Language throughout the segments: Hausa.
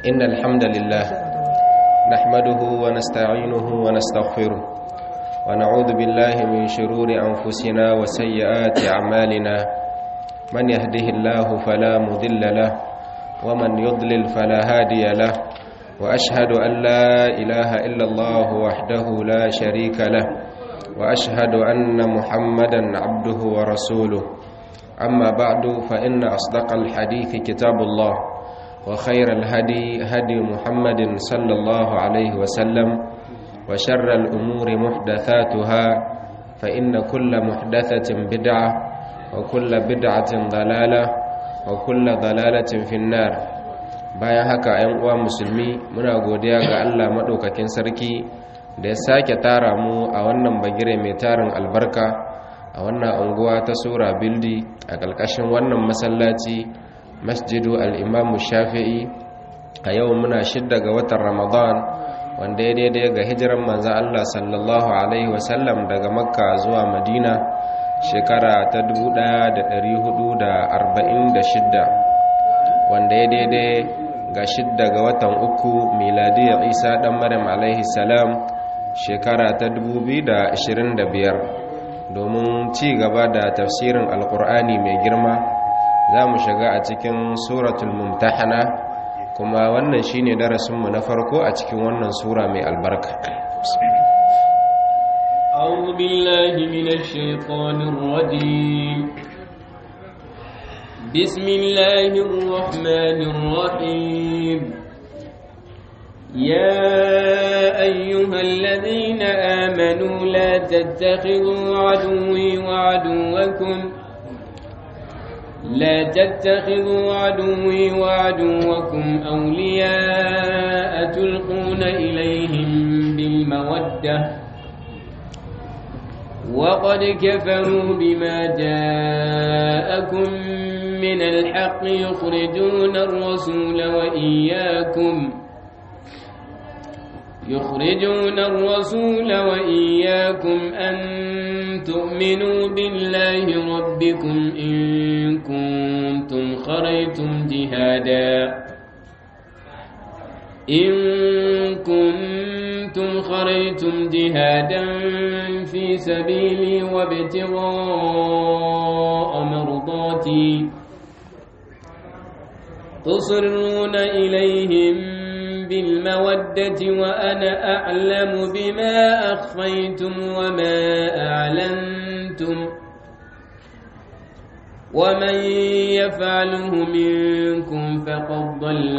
إن الحمد لله نحمده ونستعينه ونستغفره ونعوذ بالله من شرور أنفسنا وسيئات أعمالنا من يهده الله فلا مضل له ومن يضلل فلا هادي له وأشهد أن لا إله إلا الله وحده لا شريك له وأشهد أن محمدا عبده ورسوله أما بعد فإن أصدق الحديث كتاب الله وخير الهدي هدي محمد صلى الله عليه وسلم وشر الأمور محدثاتها فإن كل محدثة بدعة وكل بدعة ضلالة وكل ضلالة في النار bayan haka ‘yan uwa musulmi muna godiya ga Allah maɗaukakin sarki da ya sake tara mu a wannan bagire mai tarin albarka a wannan unguwa ta sura bildi a ƙarƙashin wannan masallaci masjidu al'imamu shafi'i a yau muna shidda ga watan ramadan wanda ya daidai ga hijiran manza Allah sallallahu Alaihi wasallam daga makka zuwa madina shekara ta 1446 wanda ya daidai ga shidda ga watan uku miladiyar isa ɗan maryam alaihi salam shekara ta 2025 domin ci gaba da tafsirin alkur'ani mai girma za mu shiga a cikin suratul mumtahana kuma wannan shine darasinmu na farko a cikin wannan sura mai albarka أعوذ بالله من الشيطان الرجيم بسم الله الرحمن الرحيم يا أيها الذين آمنوا لا تتخذوا عدوي وعدوكم لا تتخذوا عدوي وعدوكم أولياء تلقون إليهم بالمودة وقد كفروا بما جاءكم من الحق يخرجون الرسول وإياكم يخرجون الرسول وإياكم أن تؤمنوا بالله ربكم إن كنتم خرجتم جهادا إن كنتم خرجتم جهادا في سبيلي وابتغاء مرضاتي تصرون إليهم بالمودة وأنا أعلم بما أخفيتم وما أعلنتم ومن يفعله منكم فقد ضل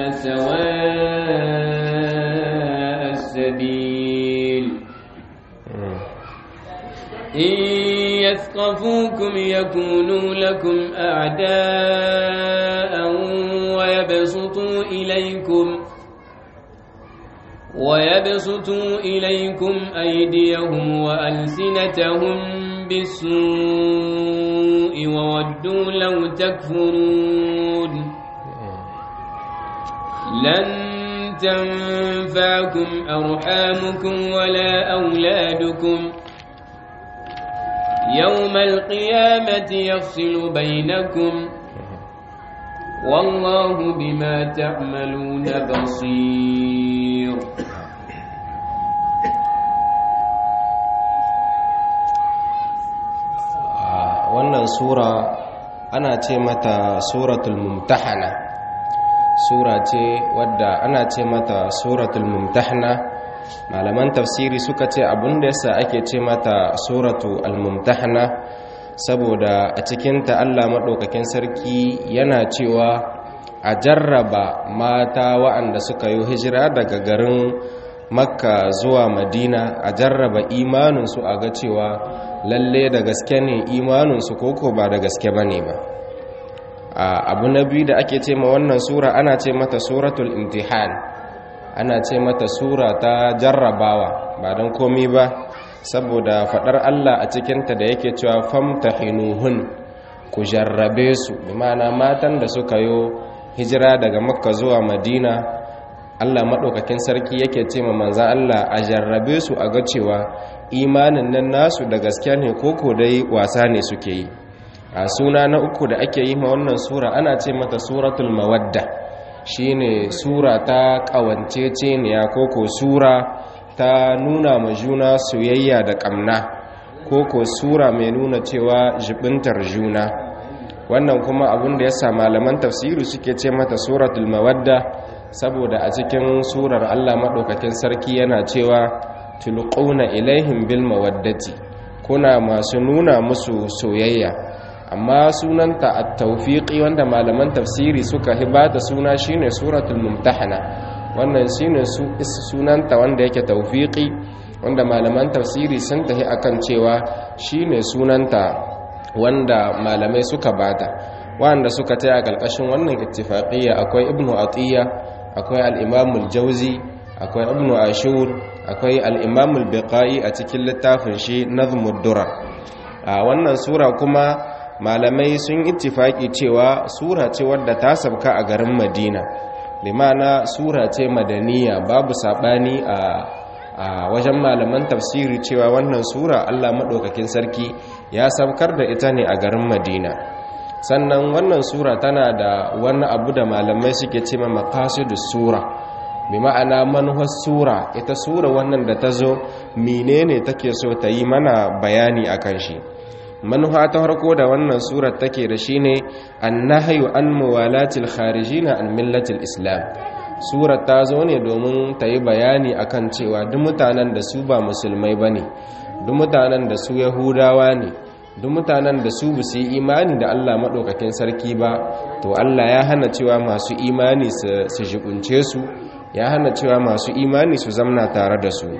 سواء السبيل إن يثقفوكم يكونوا لكم أعداء ويبسطوا إليكم ويبسطوا إليكم أيديهم وألسنتهم بالسوء وودوا لو تكفرون لن تنفعكم أرحامكم ولا أولادكم يوم القيامة يفصل بينكم والله بما تعملون بصير wannan sura ana ce mata suratul mumtahana sura ce wadda ana ce mata suratul mumtahana malaman tafsiri suka ce abinda yasa ake ce mata suratu al-mumtahana saboda a cikinta Allah maɗaukakin sarki yana cewa a jarraba mata wa'anda suka yi hijira daga garin makka zuwa madina a jarraba imaninsu a ga cewa lalle da gaske ne imaninsu koko ba da gaske ba ne ba abu na biyu da ake ce ma wannan sura ana ce mata suratul imtihan ana ce mata sura ta jarrabawa ba don komi ba saboda faɗar Allah a cikinta da yake cewa famtahinuhun ku jarrabe su bi ma'ana matan da suka yo hijira daga makka zuwa madina Allah maɗaukakin sarki yake ce ma manza Allah a jarrabe su a ga cewa imanin nan nasu da gaske ne koko dai wasa ne suke yi a suna na uku da ake yi ma wannan sura ana ce mata suratul mawadda shine sura ta ƙawanceceniya ko ko sura ta nuna ma juna soyayya da ƙamna ko ko sura mai nuna cewa jibintar juna wannan kuma abin da ya sa malaman tafsiri suke ce mata suratul mawadda saboda a cikin surar Allah maɗaukakin sarki yana cewa tulquna ilaihim bil mawaddati kuna masu nuna musu soyayya amma sunanta at-tawfiqi wanda malaman tafsiri suka hibata suna shine suratul mumtahana wannan shine su sunanta wanda yake tawfiqi wanda malaman tafsiri sun tahi akan cewa shine sunanta wanda malamai suka bata wanda suka taya kalkashin wannan ittifaqiyya akwai ibnu atiya akwai al-imam al-jawzi akwai ibnu ashur akwai al-imam al-biqai a cikin littafin shi nazmud durar a wannan sura kuma malamai sun ittifaki cewa sura ce wadda ta sabka a garin madina limana sura ce madaniya babu sabani a a wajen malaman tafsiri cewa wannan sura Allah maɗaukakin sarki ya sabkar da ita ne a garin madina sannan wannan sura tana da wani abu da malamai suke ce ma maqasidus sura bi ma'ana manuhar sura ita sura wannan da ta zo menene take so ta yi mana bayani akan shi manuha ta harko da wannan surar take da shine annahyu an muwalatil kharijina an millatil islam surar ta zo ne domin ta yi bayani akan cewa duk mutanen da su ba musulmai bane duk mutanen da su yahudawa ne duk mutanen da su busu yi imani da Allah maɗaukakin sarki ba to Allah ya hana cewa masu imani su jikunce su ya hana cewa masu imani su zamna tare da su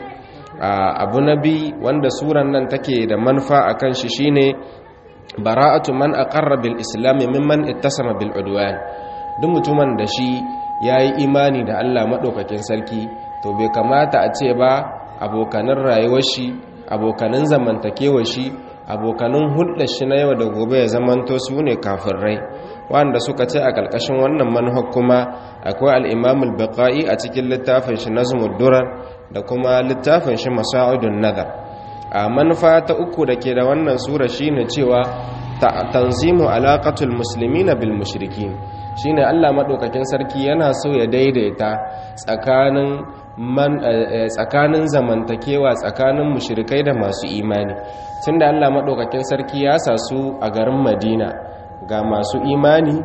abu na bi wanda suran nan take da manufa a kan shi shine bara'atu man aqarra bil islam mimman ittasama bil udwan duk mutumin da shi yayi imani da Allah maɗaukakin sarki to bai kamata a ce ba abokanin rayuwar shi abokanin zamantakewar shi abokanin hulɗar shi na yau da gobe ya zamanto su ne kafirai wanda suka ce a ƙarƙashin wannan manhaj kuma akwai al'imamul baƙa'i a cikin littafin shi nazmud durar da kuma littafin shi masa'udun nazar a manufa ta uku da ke da wannan sura shine cewa tanzimu alaƙatul musulmi na bil mushrikin shine allah maɗaukakin sarki yana so ya daidaita tsakanin tsakanin zamantakewa tsakanin mushrikai da masu imani tunda Allah madaukakin sarki ya sa su a garin Madina ga masu imani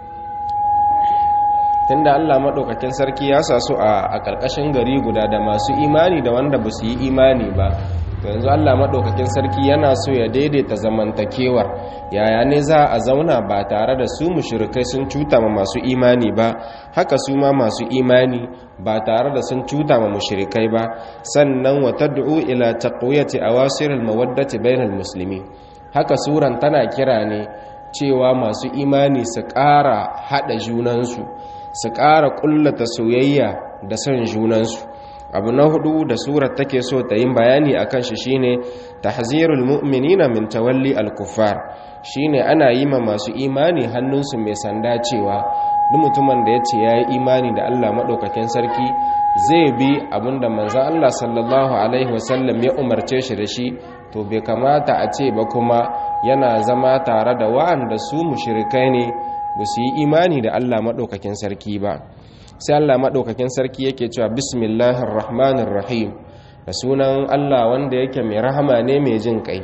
tunda Allah madaukakin sarki ya sa su a karkashin gari guda da masu imani da wanda ba su yi imani ba to yanzu Allah madaukakin sarki yana so ya daidaita zamantakewar yaya ne za a zauna ba tare da su mushrikai sun cuta ma masu imani ba haka su ma masu imani ba tare da sun cuta ma mushrikai ba sannan wa tad'u ila taqwiyati awasir almawaddati bainal muslimin haka suran tana kira ne cewa masu imani su ƙara hada junansu su ƙara ƙullata soyayya da son junansu abu na hudu da surar take so ta yin bayani akan shi shine tahzirul mu'minina min tawalli al-kuffar shine ana yi ma masu imani hannunsu mai sanda cewa duk mutumin da yace yayi imani da Allah madaukakin sarki zai bi abinda manzo Allah sallallahu alaihi wasallam ya umarce shi da shi to bai kamata a ce ba kuma yana zama tare da wa'anda su mushrikai ne ba su yi imani da Allah madaukakin sarki ba sai Allah maɗaukakin sarki yake cewa bismillahir rahmanir rahim da sunan Allah wanda yake mai rahama ne mai jin kai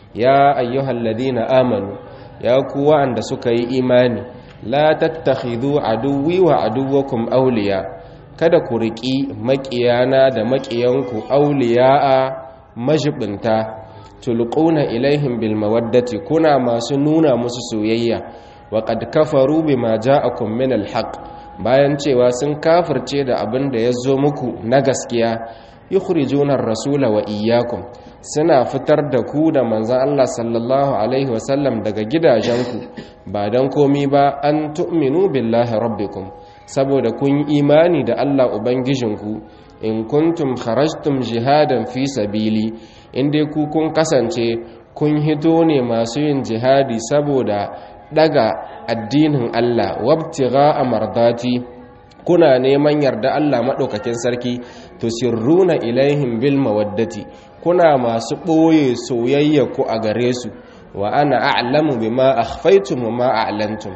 ya ayyuhal ladina amanu ya ku wa'anda suka yi imani la tattakhidhu aduwwi wa aduwwakum awliya kada ku riki maƙiyana da maƙiyanku awliya'a majibinta tulquna ilaihim bil mawaddati kuna masu nuna musu soyayya wa qad kafaru bima ja'akum min al haqq bayan cewa sun kafirce da abin da ya zo muku na gaskiya yukhrijuna ar-rasula wa iyyakum suna fitar da ku da manzon Allah sallallahu alaihi wasallam daga gidajenku ba dan komi ba an tu'minu billahi rabbikum saboda kun imani da Allah ubangijinku in kuntum kharajtum jihadan fi sabili inda ku kun kasance kun hito ne masu yin jihadi saboda daga addinin Allah wabtigha amardati kuna neman yarda Allah madaukakin sarki to sirruna ilaihim bil mawaddati kuna masu boye soyayya ku a gare su wa ana a'lamu bima akhfaytum wa ma a'lantum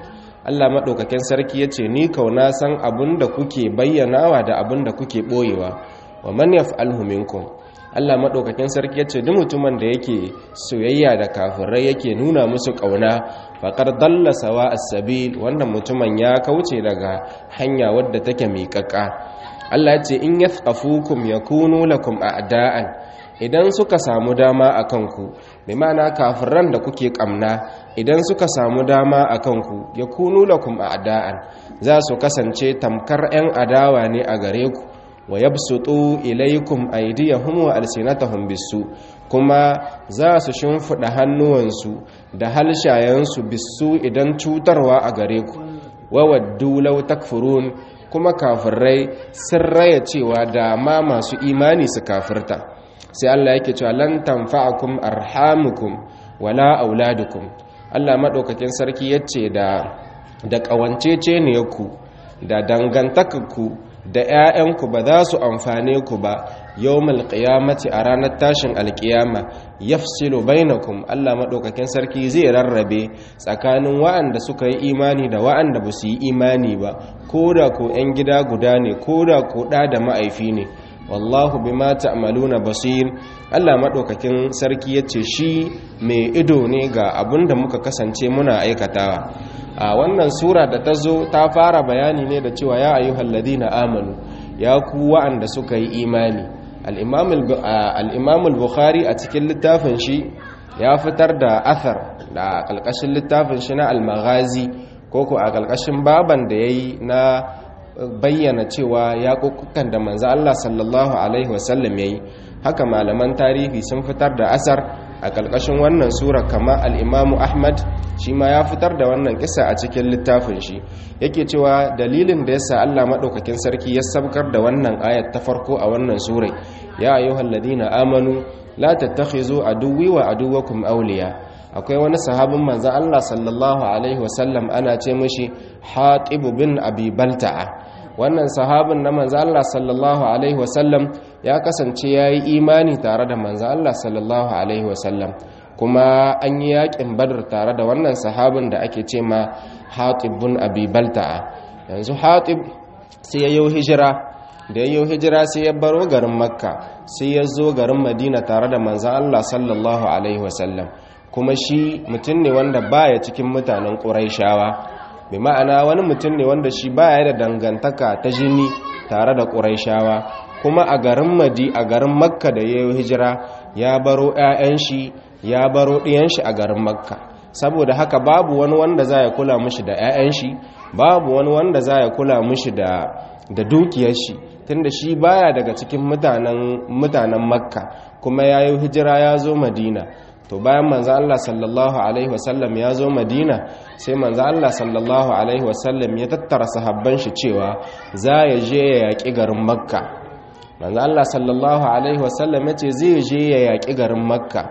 Allah maɗaukakin sarki ya ce ni kauna san abin da kuke bayyanawa da abin da kuke ɓoyewa wa man yaf'alhu minkum Allah maɗaukakin sarki ya ce duk mutumin da yake soyayya da kafirai yake nuna musu ƙauna faƙar dalla sawa as-sabil wannan mutumin ya kauce daga hanya wadda take miƙaƙa Allah ya ce in yathqafukum yakunu lakum a'da'an idan suka samu dama a kanku bi ma'ana kafiran da kuke kamna idan suka samu dama a kanku ya kunu lakum a'da'an za su kasance tamkar 'yan adawa ne a gare ku wa yabsutu ilaykum aydiyahum wa alsinatahum bisu kuma za su shimfida hannuwansu da halshayensu bisu idan cutarwa a gare ku wa waddu law takfurun kuma kafirai sun raya cewa da ma masu imani su kafirta sai Allah yake cewa lan tanfa'akum arhamukum wala auladukum Allah madaukakin sarki yace da da kawancece ne ku da dangantakarku da ƴaƴanku ba za su amfane ku ba yawmal qiyamati a ranar tashin alqiyama yafsilu bainakum Allah madaukakin sarki zai rarrabe tsakanin wa'anda suka yi imani da wa'anda ba su yi imani ba koda ko ƴan gida guda ne koda ko da da ma'aifi ne wallahu bima ta'maluna basir Allah madaukakin sarki yace shi mai ido ne ga abinda muka kasance muna aikatawa a wannan sura da ta zo ta fara bayani ne da cewa ya ayyuhal ladina amanu ya ku wa'anda suka yi imani al-imam al-bukhari a cikin littafin shi ya fitar da athar da kalkashin littafin shi na al-maghazi ko ko a kalkashin baban da yayi na bayyana cewa yaƙuƙukan da manzo Allah sallallahu alaihi wasallam yayi haka malaman tarihi sun fitar da asar a ƙarƙashin wannan sura kama al-Imam Ahmad shi ma ya fitar da wannan kisa a cikin littafin shi yake cewa dalilin da yasa Allah madaukakin sarki ya sabkar da wannan ayat ta farko a wannan sura ya ayyuhalladhina amanu la tattakhizu aduwwi wa aduwwakum awliya akwai wani sahabin manzo Allah sallallahu alaihi wasallam ana ce mishi Hatib bin Abi Balta'a wannan sahabin na manzo Allah sallallahu alaihi wasallam ya kasance yayi imani tare da manzo Allah sallallahu alaihi wasallam kuma an yi yakin Badr tare da wannan sahabin da ake ce ma Hatib bin Abi Balta'a yanzu Hatib sai ya yi hijira da ya yi hijira sai ya baro garin Makka sai ya zo garin Madina tare da manzo Allah sallallahu alaihi wasallam kuma shi mutum ne wanda baya cikin mutanen ƙuraishawa bi ma'ana wani mutum ne wanda shi baya da dangantaka ta jini tare da ƙuraishawa kuma a garin madi a garin makka da ya yi hijira ya baro 'ya'yan shi ya baro ɗiyan shi a garin makka saboda haka babu wani wanda za ya kula mushi da 'ya'yan shi babu wani wanda za ya kula mushi da da dukiyar shi tunda shi baya daga cikin mutanen mutanen makka kuma ya yi hijira ya zo madina to bayan manzo Allah sallallahu alaihi wasallam ya zo Madina sai manzo Allah sallallahu alaihi wasallam ya tattara sahabban shi cewa za ya je ya yaki garin Makka manzo Allah sallallahu alaihi wasallam yace zai je ya yaki garin Makka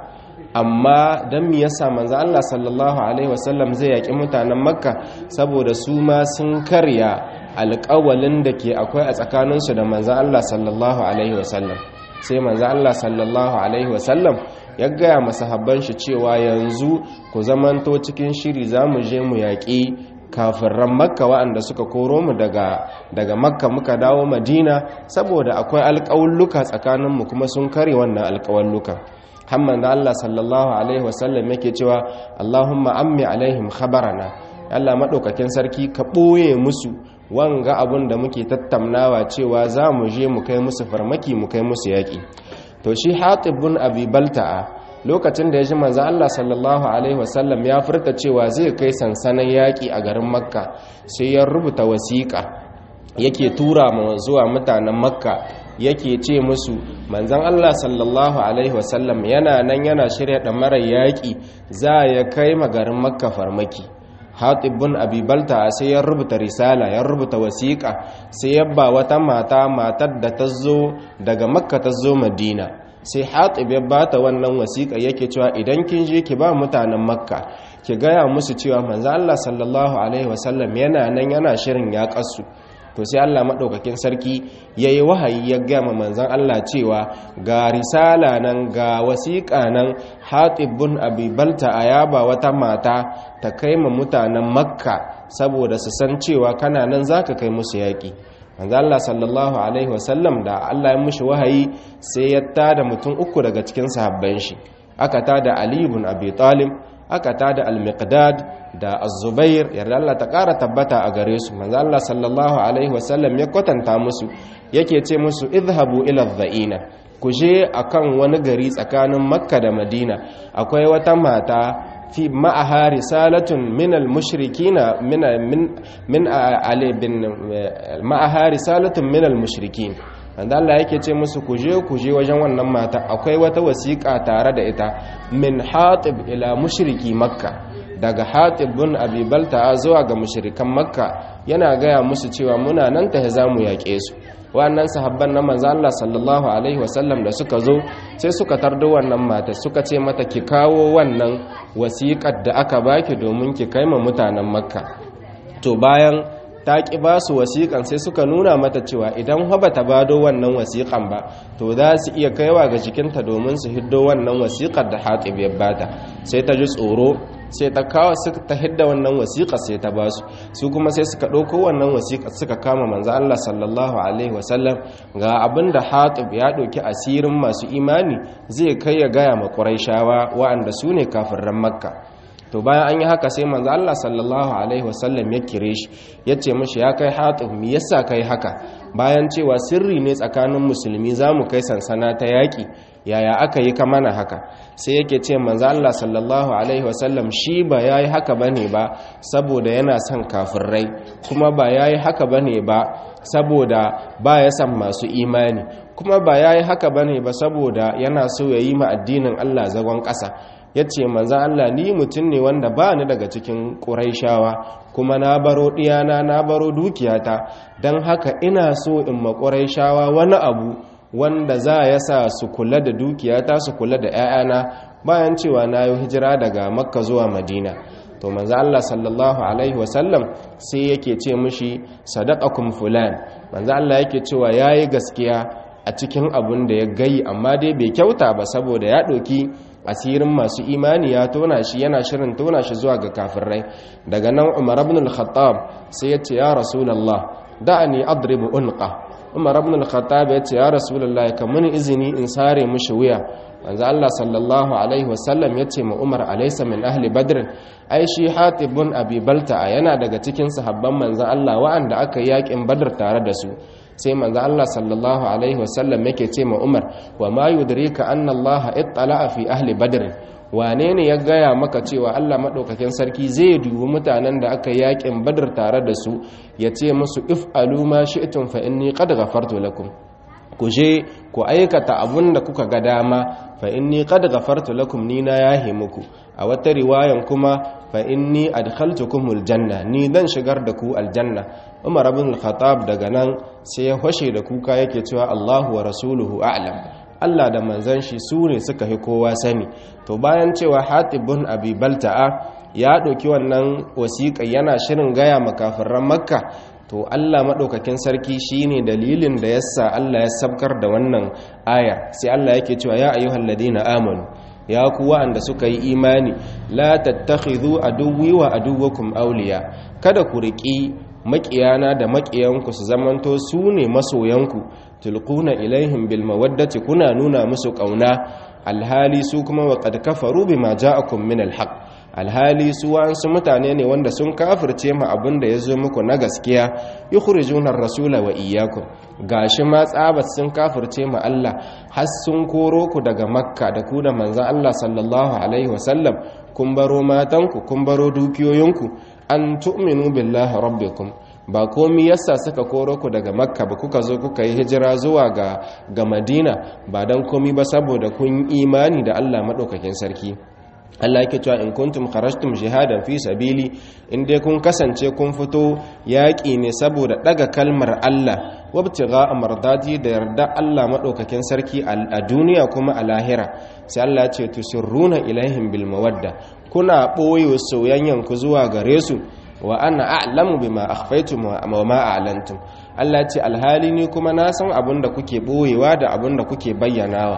amma dan me yasa manzo Allah sallallahu alaihi wasallam zai yaki mutanen Makka saboda su ma sun karya alƙawalin da ke akwai a tsakaninsu da manzo Allah sallallahu alaihi wasallam sai manzo Allah sallallahu alaihi wasallam ya gaya masahabban shi cewa yanzu ku zamanto cikin shiri za mu je mu yaƙi kafirran makka waɗanda suka koro mu daga daga makka muka dawo madina saboda akwai alƙawulluka tsakaninmu kuma sun kare wannan alƙawulluka hamman da Allah sallallahu alaihi wasallam yake cewa Allahumma ammi alaihim khabarana Allah madaukakin sarki ka ɓoye musu wanga abun da muke tattaunawa cewa za mu je mu kai musu farmaki mu kai musu yaƙi to shi hatib bin abi balta'a lokacin da ya ji manzo Allah sallallahu alaihi wasallam ya furta cewa zai kai sansanin yaƙi a garin makka sai ya rubuta wasiƙa yake tura ma zuwa mutanen makka yake ce musu manzon Allah sallallahu alaihi wasallam yana nan yana shirya mara yaƙi za ya kai ma garin makka farmaki hatib bin abi balta sai ya rubuta risala ya rubuta wasiƙa sai ya ba wata mata matar da ta zo daga makka ta zo madina sai hatib ya bata wannan wasiƙa yake cewa idan kin je ki ba mutanen makka ki gaya musu cewa manzo Allah sallallahu alaihi wasallam yana nan yana shirin ya kasu to sai Allah madaukakin sarki yayi wahayi ya gaya ma manzon Allah cewa ga risala nan ga wasiƙa nan Hatib bin Abi Balta ayaba wata mata ta kai ma mutanen Makka saboda su san cewa kana nan zaka kai musu yaki manzo Allah sallallahu alaihi wasallam da Allah ya mishi wahayi sai ya tada mutum uku daga cikin sahabban shi aka tada Ali ibn Abi Talib aka tada Al-Miqdad da Az-Zubair yarda Allah ta ƙara tabbata a gare su manzo Allah sallallahu alaihi wasallam ya kwatanta musu yake ce musu idhabu ila dhaina ku je akan wani gari tsakanin Makka da Madina akwai wata mata fi ma'aha risalatun min al-mushrikina min min min ali bin ma'aha risalatun min al-mushrikin wanda Allah yake ce musu ku je ku je wajen wannan mata akwai wata wasiƙa tare da ita min hatib ila mushriki makka daga hatib bin abi balta zuwa ga mushrikan makka yana gaya musu cewa muna nan ta za mu yaƙe su wannan sahabban na manzo Allah sallallahu alaihi wasallam da suka zo sai suka tardo wannan mata suka ce mata ki kawo wannan wasiƙar da aka baki domin ki kai ma mutanen makka to bayan ta ƙi ba su wasiƙan sai suka nuna mata cewa idan haba ta bado wannan wasiƙan ba to za su iya kaiwa ga jikinta domin su hiddo wannan wasiƙar da hatib ya bata sai ta ji tsoro sai ta kawo ta hidda wannan wasiƙa sai ta ba su su kuma sai suka ɗauko wannan wasiƙa suka kama manzo Allah sallallahu alaihi wasallam ga abin da hatib ya ɗauki asirin masu imani zai kai ya gaya ma ƙurayshawa wa'anda su ne kafirran makka to bayan an yi haka sai manzo Allah sallallahu alaihi wasallam ya kire shi ya ce mishi ya kai hatib me yasa kai haka bayan cewa sirri ne tsakanin musulmi zamu kai sansana ta yaki yaya aka yi ka mana haka sai yake ce manzo Allah sallallahu alaihi wasallam shi ba yayi haka bane ba saboda yana son kafirai kuma ba yayi haka bane ba saboda ba ya san masu imani kuma ba yayi haka bane ba saboda yana so ya yi ma addinin Allah zagon ƙasa ya ce manzan Allah ni mutum ne wanda ba ni daga cikin ƙuraishawa kuma na baro ɗiyana na baro dukiyata don haka ina so in ma ƙuraishawa wani abu wanda za ya sa su kula da dukiyata su kula da 'ya'yana bayan cewa na yi hijira daga makka zuwa madina to manzan Allah sallallahu alaihi wasallam sai yake ce mushi sadaqakum fulan manzan Allah yake cewa yayi gaskiya a cikin abun da ya gayi amma dai bai kyauta ba saboda ya ɗauki asirin masu imani ya tona shi yana shirin tona shi zuwa ga kafirai daga nan umar ibn al-khattab sai ya ce ya rasulullah da'ani adribu unqa umar ibn al-khattab ya ce ya rasulullah ka muni izini in sare mushi wuya manzo Allah sallallahu alaihi wasallam ya ce ma umar alaysa min ahli badr ai shi hatib bin abi balta yana daga cikin sahabban manzo Allah wa'anda aka yakin badr tare da su sai manzo Allah sallallahu alaihi wasallam yake ce ma Umar wa ma yudrika anna Allah ittala'a fi ahli badr wane ne ya gaya maka cewa Allah madaukakin sarki zai dubi mutanen da aka yakin badr tare da su ya ce musu if'alu ma shi'tum fa inni qad ghafartu lakum ku je ku aikata abun da kuka ga dama fa inni qad ghafartu lakum ni na yahi muku a wata riwayan kuma fa inni adkhaltukumul janna ni dan shigar da ku aljanna Umar ibn al-Khattab daga nan sai ya hoshe da kuka yake cewa Allahu wa rasuluhu a'lam Allah da manzon shi su ne suka fi kowa sani to bayan cewa Hatib bin Abi Balta'a ya ɗauki wannan wasiƙa yana shirin gaya makafiran Makka to Allah maɗaukakin sarki shine dalilin da yasa Allah ya sabkar da wannan aya sai Allah yake cewa ya ayyuhal ladina amanu ya ku wa'anda suka yi imani la tattakhidhu aduwwi wa aduwwakum awliya kada ku riƙi maƙiyana da maƙiyanku su zamanto su ne masoyanku tulquna ilaihim bil mawaddati kuna nuna musu ƙauna alhali su kuma wa qad kafaru bima ja'akum min al haqq alhali su wa'ansu mutane ne wanda sun kafirce ma abin da ya zo muku na gaskiya yukhrijuna ar-rasula wa iyyakum gashi ma tsabat sun kafirce ma Allah har sun koro ku daga makka da ku da manzon Allah sallallahu alaihi wasallam kun baro matanku kun baro dukiyoyinku an tu'minu billahi rabbikum ba komi yasa suka koro ku daga makka ba kuka zo kuka yi hijira zuwa ga ga madina ba dan komi ba saboda kun imani da Allah madaukakin sarki Allah yake cewa in kuntum kharajtum jihadan fi sabili in dai kun kasance kun fito yaƙi ne saboda daga kalmar Allah wabtigha amradati da yarda Allah madaukakin sarki a duniya kuma a lahira sai Allah ya ce tusirruna ilaihim bil mawadda kuna boye soyayyan ku zuwa gare su wa ana a'lamu bima akhfaytum wa ma a'lantum Allah ya ce alhali ni kuma na san abin da kuke boyewa da abin da kuke bayyanawa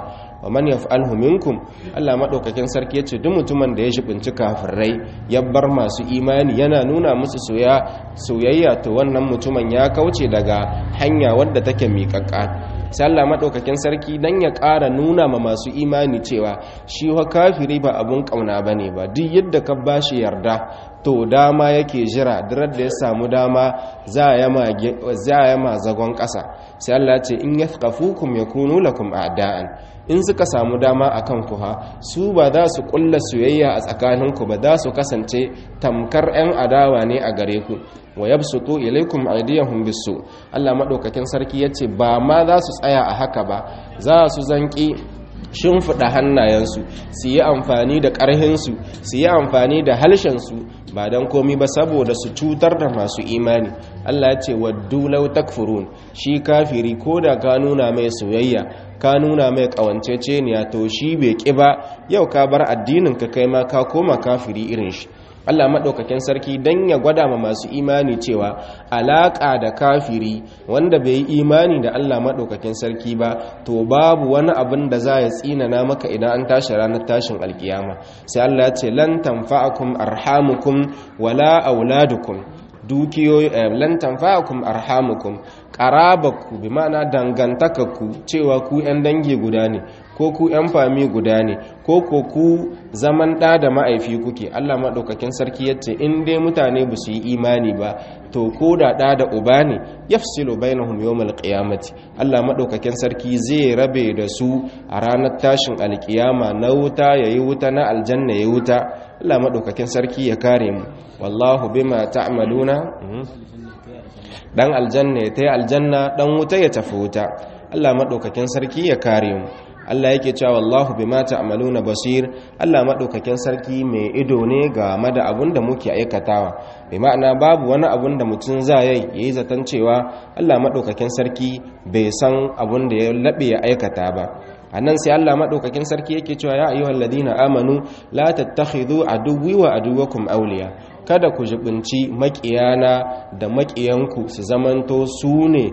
wa man yaf'alhu minkum Allah madaukakin sarki yace duk mutumin da ya shibinci kafirai ya bar masu imani yana nuna musu soyayya to wannan mutumin ya kauce daga hanya wadda take miƙaƙƙa sai Allah madaukakin sarki dan ya ƙara nuna ma masu imani cewa shi wa kafiri ba abun kauna bane ba duk yadda ka bashi yarda to dama yake jira dirar da ya samu dama za ya ma zagon ƙasa sai Allah ce in yathqafukum yakunu lakum a'da'an in suka samu dama akan ku ha su ba za su kulla soyayya a tsakaninku ba za su kasance tamkar 'yan adawa ne a gare ku wa yabsutu ilaykum aydiyahum bisu Allah madaukakin sarki yace ba ma za su tsaya a haka ba za su zanki shimfiɗa hannayensu su yi amfani da ƙarhinsu su yi amfani da halshensu ba don komi ba saboda su cutar da masu imani Allah ya ce waddu law takfurun shi kafiri ko da ka nuna mai soyayya ka nuna mai ƙawanceceniya to shi bai ƙi ba yau ka bar addinin ka kai ma ka koma kafiri irin shi Allah maɗaukakin sarki don ya gwada ma masu imani cewa alaƙa da kafiri wanda bai yi imani da Allah maɗaukakin sarki ba to babu wani abin da za ya tsinana maka idan an tashi ranar tashin alkiyama sai Allah ya ce lan tanfa'akum arhamukum wala auladukum dukiyoyi lan tanfa'akum arhamukum qarabaku bi ma'ana dangantakarku cewa ku yan dangi guda ne ko ku yan fami guda ne ko ko ku zaman ɗa da ma'aifi kuke Allah maɗaukakin sarki yace in dai mutane ba su yi imani ba to ko da ɗa da uba ne yafsilu bainahum yawmal qiyamati Allah maɗaukakin sarki zai rabe da su a ranar tashin alkiyama na wuta yayi wuta na aljanna yayi wuta Allah maɗaukakin sarki ya kare mu wallahu bima ta'maluna dan aljanna ya tayi aljanna dan wuta ya tafi wuta Allah maɗaukakin sarki ya kare mu Allah yake cewa wallahu bima ta'maluna basir Allah madaukakin sarki mai ido ne ga da abun da muke aikatawa bi ma'ana babu wani abun da mutum za yi yayi zaton cewa Allah madaukakin sarki bai san abun da ya labe ya aikata ba annan sai Allah madaukakin sarki yake cewa ya ayyuhal ladina amanu la tattakhidhu aduwwi wa aduwwakum awliya kada ku jibinci makiyana da makiyanku su zamanto su ne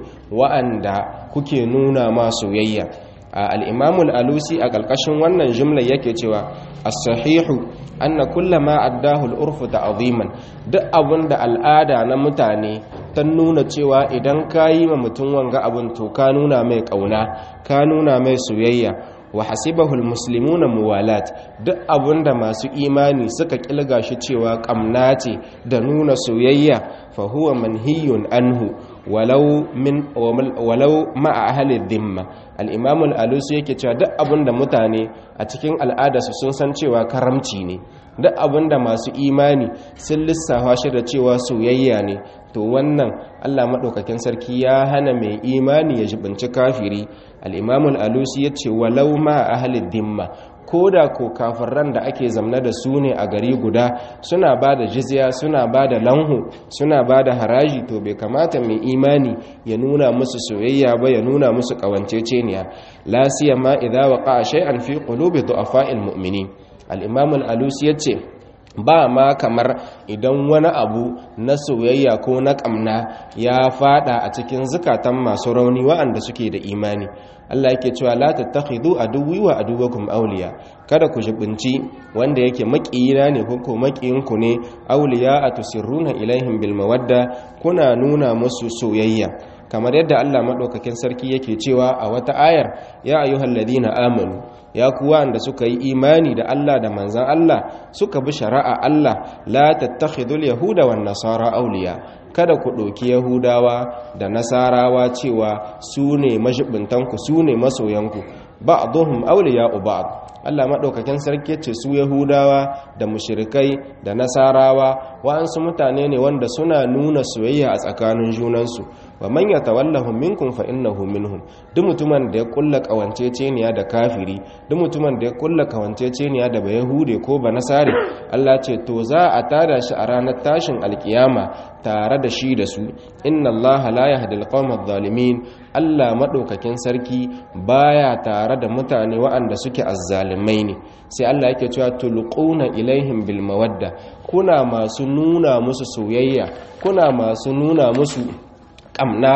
wa'anda kuke nuna ma soyayya al'imamul alusi a ƙarƙashin wannan jimlar yake cewa as-sahihu anna kullama addahu al-urfu ta'ziman duk abun da al'ada na mutane ta nuna cewa idan ka yi ma mutum wanga abun to ka nuna mai ƙauna ka nuna mai soyayya wa hasibahu al-muslimuna muwalat duk abun da masu imani suka kilga shi cewa ƙamna ce da nuna soyayya fa huwa manhiyun anhu walau min walau ma'a ahli dhimma al-imam al-alusi yake cewa duk abinda mutane a cikin al'adarsu sun san cewa karamci ne duk abinda masu imani sun lissafa shi da cewa soyayya ne to wannan Allah madaukakin sarki ya hana mai imani ya jibinci kafiri al-imam al-alusi yace walau ma'a ahli dhimma ko da ko kafiran da ake zamna da su ne a gari guda suna ba da jizya suna ba da lanhu suna ba da haraji to bai kamata mai imani ya nuna musu soyayya ba ya nuna musu kawanceceniya la siyama idza waqa'a shay'an fi qulubi du'afa'il mu'minin al-imam al-alusi yace ba ma kamar idan wani abu na soyayya ko na kamna ya fada a cikin zukatan masu rauni wa'anda suke da imani Allah yake cewa la tattakhidhu aduwwi wa aduwwakum awliya kada ku jibinci wanda yake makiyina ne ko ko makiyinku ne awliya atusirruna ilaihim bil mawadda kuna nuna musu soyayya kamar yadda Allah madaukakin sarki yake cewa a wata ayar ya ayyuhalladhina amanu ya kuwa da suka yi imani da Allah da manzan Allah suka bi shari'a Allah la tattakhidul yahuda wan nasara awliya kada ku ɗauki yahudawa da nasarawa cewa su ne mashibintanku su ne masoyanku ba'dhum awliya'u ba'd Allah maɗaukakin sarki ce su yahudawa da mushirikai da nasarawa wa'ansu mutane ne wanda suna nuna soyayya a tsakanin junansu wa man yatawallahum minkum fa innahu minhum duk mutumin da ya kulla kawanceceniya da kafiri duk mutumin da ya kulla kawanceceniya da bayahude ko banasare Allah ce to za a tada shi a ranar tashin alkiyama tare da shi da su inna Allah la yahdi alqawma adh-dhalimin Allah madaukakin sarki baya tare da mutane waɗanda suke azzalimai ne sai Allah yake cewa tulquna ilaihim bil mawadda kuna masu nuna musu soyayya kuna masu nuna musu kamna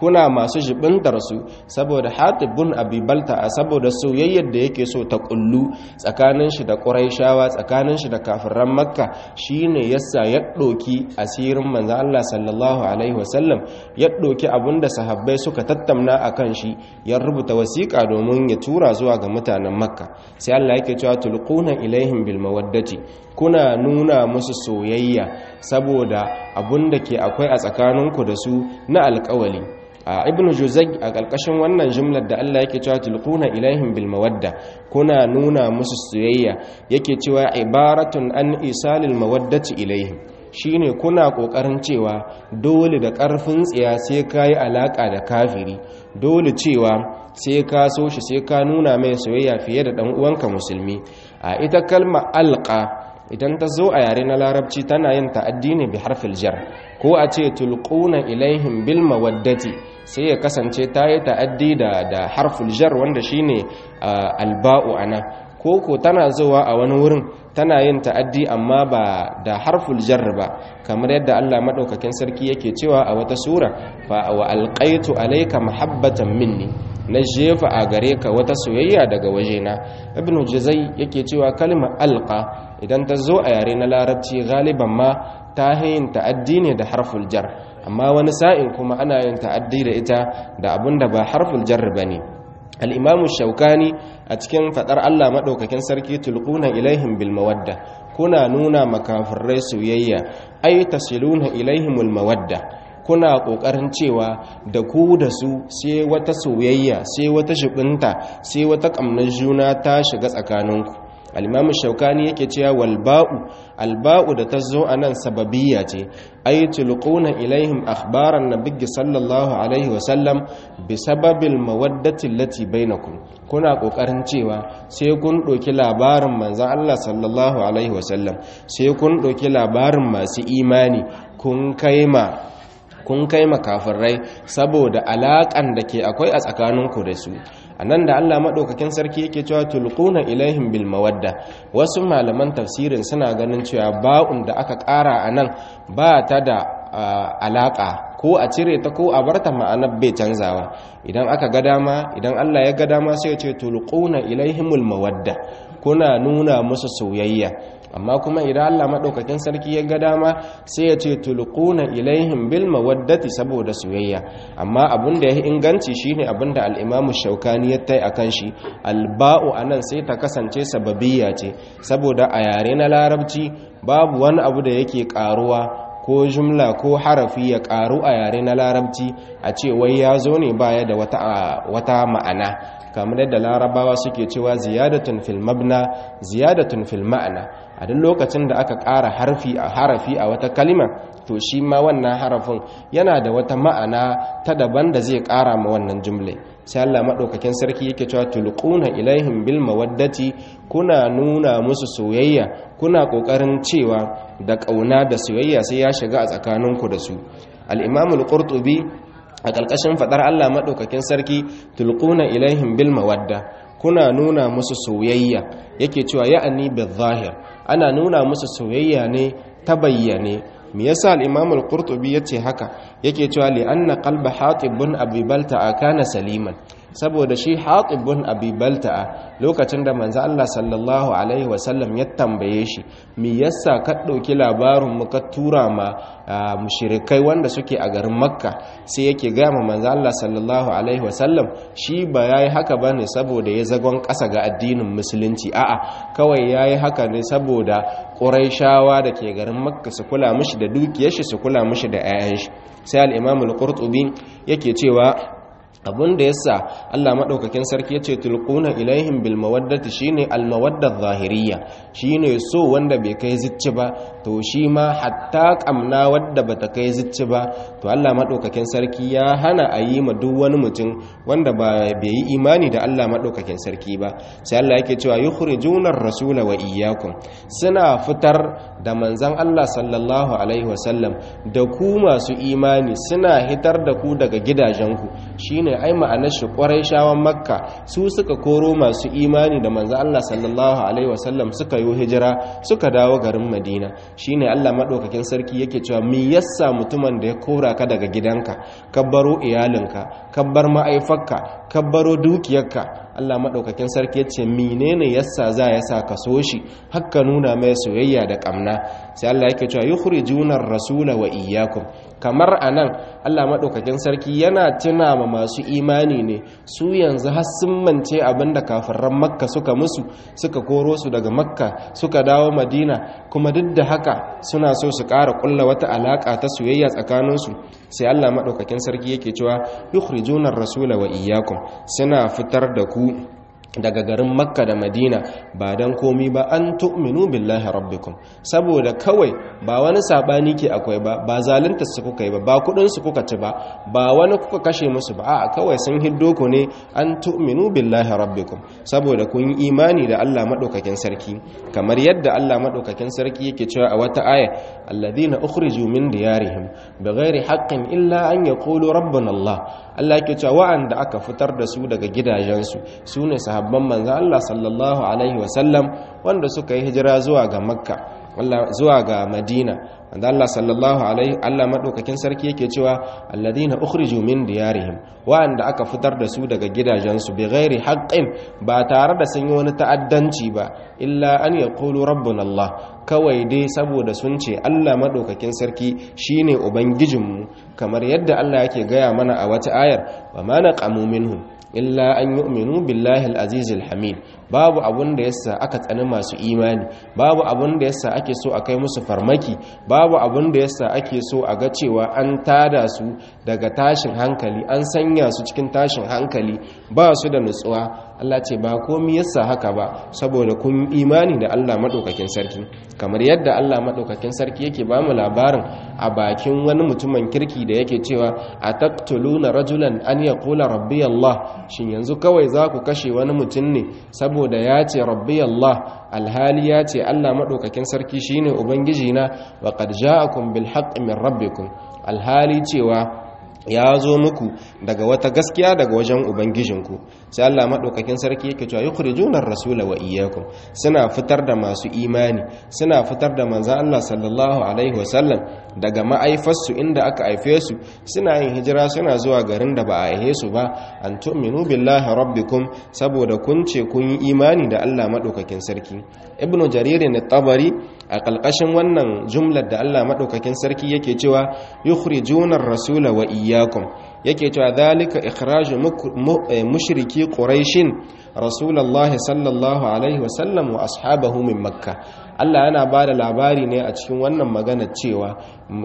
kuna masu jibintar su saboda Hatib bin Abi Balta'a saboda soyayyar da yake so ta kullu tsakanin shi da Quraishawa tsakanin shi da kafiran Makka shine yasa ya doki asirin manzo Allah sallallahu alaihi wasallam ya doki abinda sahabbai suka tattauna akan shi ya rubuta wasiƙa domin ya tura zuwa ga mutanen Makka sai Allah yake cewa tulquna ilaihim bil mawaddati kuna nuna musu soyayya saboda abun da ke akwai a tsakaninku da su na alƙawali a ibnu juzai a ƙarƙashin wannan jumlar da Allah yake cewa tulquna ilaihim bil mawadda kuna nuna musu soyayya yake cewa ibaratun an isalil mawaddati ilaihim shine kuna kokarin cewa dole da ƙarfin tsiya sai kai alaka da kafiri dole cewa sai ka so shi sai ka nuna mai soyayya fiye da dan uwanka musulmi a ita kalma alqa idan ta zo a yare na larabci tana yin ta'addi ne bi harfil jar ko a ce tulquna ilaihim bil mawaddati sai ya kasance ta yi ta'addi da da harful jar wanda shine alba'u ana ko ko tana zuwa a wani wurin tana yin ta'addi amma ba da harful jar ba kamar yadda Allah madaukakin sarki yake cewa a wata sura fa wa alqaitu alayka mahabbatan minni na jefa a gare ka wata soyayya daga wajena ibnu juzai yake cewa kalmar alqa idan ta zo a yare na larabci galiban ma ta yin ta'addi ne da harful jar amma wani sa'in kuma ana yin ta'addi da ita da abun da ba harful jar bane al-imamu shaukani a cikin fadar Allah madaukakin sarki tulquna ilaihim bil mawadda kuna nuna makafirai soyayya ay tasiluna ilaihimul mawadda kuna ƙoƙarin cewa da ku da su sai wata soyayya sai wata shibinta sai wata ƙamnar juna ta shiga tsakaninku alimamu shaukani yake cewa walba'u alba'u da ta zo a nan sababiyya ce ay tulquna ilaihim akhbaran nabiyyi sallallahu alaihi wasallam bi sababil mawaddati allati bainakum kuna kokarin cewa sai kun doki labarin manzon Allah sallallahu alaihi wasallam sai kun doki labarin masu imani kun kaima kun kai makafirai saboda alaƙan da ke akwai a tsakaninku da su a nan da allah maɗaukakin sarki yake cewa tulquna ilaihim bil mawadda wasu malaman tafsirin suna ganin cewa ba'un da aka ƙara a nan ba ta da alaƙa ko a cire ta ko a barta ma'anar bai canzawa idan aka ga dama idan allah ya ga dama sai ya ce tulquna ilaihimul mawadda kuna nuna musu soyayya amma kuma idan Allah madaukakin sarki ya ga dama sai ya ce tulquna ilaihim bil mawaddati saboda soyayya amma abin da ya inganci shine abin da al-Imam Shaukani ya tai akan shi alba'u anan sai ta kasance sababiyya ce saboda a yare na larabci babu wani abu da yake karuwa ko jumla ko harafi ya karu a yare na larabci a ce wai ya zo ne baya da wata wata ma'ana kamar yadda larabawa suke cewa ziyadatun fil mabna ziyadatun fil ma'ana a duk lokacin da aka ƙara harfi a harafi a wata kalima to shi ma wannan harafin yana da wata ma'ana ta daban da zai ƙara ma wannan jumle sai Allah madaukakin sarki yake cewa tulquna ilaihim bil mawaddati kuna nuna musu soyayya kuna kokarin cewa da kauna da soyayya sai ya shiga a tsakaninku da su al-imam al-qurtubi a ƙarƙashin faɗar Allah maɗaukakin sarki tulquna ilaihim bil mawadda kuna nuna musu soyayya yake cewa ya'ani bil zahir ana nuna musu soyayya ne ta bayyane me yasa al-imam al-qurtubi yace haka yake cewa li anna qalba hatib bin abi balta'a kana saliman saboda shi hatib bin abi balta'a lokacin da manzo Allah sallallahu alaihi wasallam ya tambaye shi me yasa ka dauki labarin mu ka tura ma mushrikai wanda suke a garin makka sai yake ga ma manzo Allah sallallahu alaihi wasallam shi ba yayi haka bane saboda ya zagon kasa ga addinin musulunci a'a kawai yayi haka ne saboda quraishawa da ke garin makka su kula mishi da dukiyar shi su kula mishi da 'ya'yan shi sai al-imam al-qurtubi yake cewa abun da yasa Allah madaukakin sarki yace tulquna ilaihim bil mawaddati shine al mawadda zahiriyya shine so wanda bai kai zicci ba to shi ma hatta kamna wadda bata kai zicci ba to Allah madaukakin sarki ya hana a yi ma duk wani mutum wanda ba bai yi imani da Allah madaukakin sarki ba sai Allah yake cewa yukhrijuna ar-rasula wa iyyakum suna fitar da manzon Allah sallallahu alaihi wasallam da ku masu imani suna hitar da ku daga gidajenku shine ai ma'anar shi shawan makka su suka koro masu imani da manzo Allah sallallahu alaihi wasallam suka yi hijira suka dawo garin Madina shine Allah madaukakin sarki yake cewa me yasa mutumin da ya kora ka daga gidanka ka baro iyalinka ka bar ma'aifarka ka baro dukiyarka Allah madaukakin sarki ya ce menene yasa za ya sa ka so shi hakka nuna mai soyayya da kamna sai Allah yake cewa yukhrijuna ar-rasula wa iyyakum kamar anan Allah madaukakin sarki yana tuna ma masu imani ne su yanzu har sun mance abinda kafiran makka suka musu suka koro su daga makka suka dawo madina kuma duk da haka suna so su ƙara ƙulla wata alaƙa ta soyayya tsakaninsu sai Allah madaukakin sarki yake cewa yukhrijuna ar-rasula wa iyyakum suna fitar da ku daga garin makka da madina ba don komi ba an tu'minu billahi rabbikum saboda kawai ba wani sabani ke akwai ba ba zalunta su kuka yi ba ba kudin su kuka ci ba ba wani kuka kashe musu ba a kawai sun hiddo ku ne an tu'minu billahi rabbikum saboda kun yi imani da Allah madaukakin sarki kamar yadda Allah madaukakin sarki yake cewa a wata aya alladhina ukhriju min diyarihim bighairi haqqin illa an yaqulu rabbuna Allah Allah yake cewa wa'anda aka fitar da su daga gidajensu sune sahabban manzo Allah sallallahu alaihi wasallam wanda suka yi hijira zuwa ga Makka zuwa ga Madina wanda Allah sallallahu alaihi Allah madaukakin sarki yake cewa alladhina ukhriju min diyarihim wa'anda aka fitar da su daga gidajensu bighairi haqqin ba tare da sun yi wani ta'addanci ba illa an yaqulu rabbuna Allah kawai dai saboda sun ce Allah madaukakin sarki shine ubangijinmu kamar yadda Allah yake gaya mana a wata ayar wa ma naqamu minhum illa an yu'minu billahi al-aziz al-hamid babu abun da yasa aka tsani masu imani babu abun da yasa ake so a kai musu farmaki babu abun da yasa ake so a ga cewa an tada su daga tashin hankali an sanya su cikin tashin hankali ba su da nutsuwa Allah ce ba komai yasa haka ba saboda kun imani da Allah madaukakin sarki kamar yadda Allah madaukakin sarki yake ba mu labarin a bakin wani mutumin kirki da yake cewa ataqtuluna rajulan an yaqula rabbi Allah shin yanzu kawai za ku kashe wani mutum ne saboda ya ce rabbi Allah alhali ya ce Allah maɗaukakin sarki shine ubangiji na wa qad ja'akum bil haqqi min rabbikum alhali cewa ya zo muku daga wata gaskiya daga wajen ubangijinku sai Allah madaukakin sarki yake cewa yukhrijuna ar-rasula wa iyyakum suna fitar da masu imani suna fitar da manzon Allah sallallahu alaihi wasallam daga ma'aifarsu inda aka haife su suna yin hijira suna zuwa garin da ba a haife su ba an tu'minu billahi rabbikum saboda kun ce kun yi imani da Allah madaukakin sarki ibnu jarir ne tabari a kalkashin wannan jumlar da Allah madaukakin sarki yake cewa yukhrijuna ar-rasula wa iyyakum yake cewa dhalika ikhraju mushriki quraishin rasulullahi sallallahu alaihi wasallam wa ashabahu min makka Allah yana bada labari ne a cikin wannan magana cewa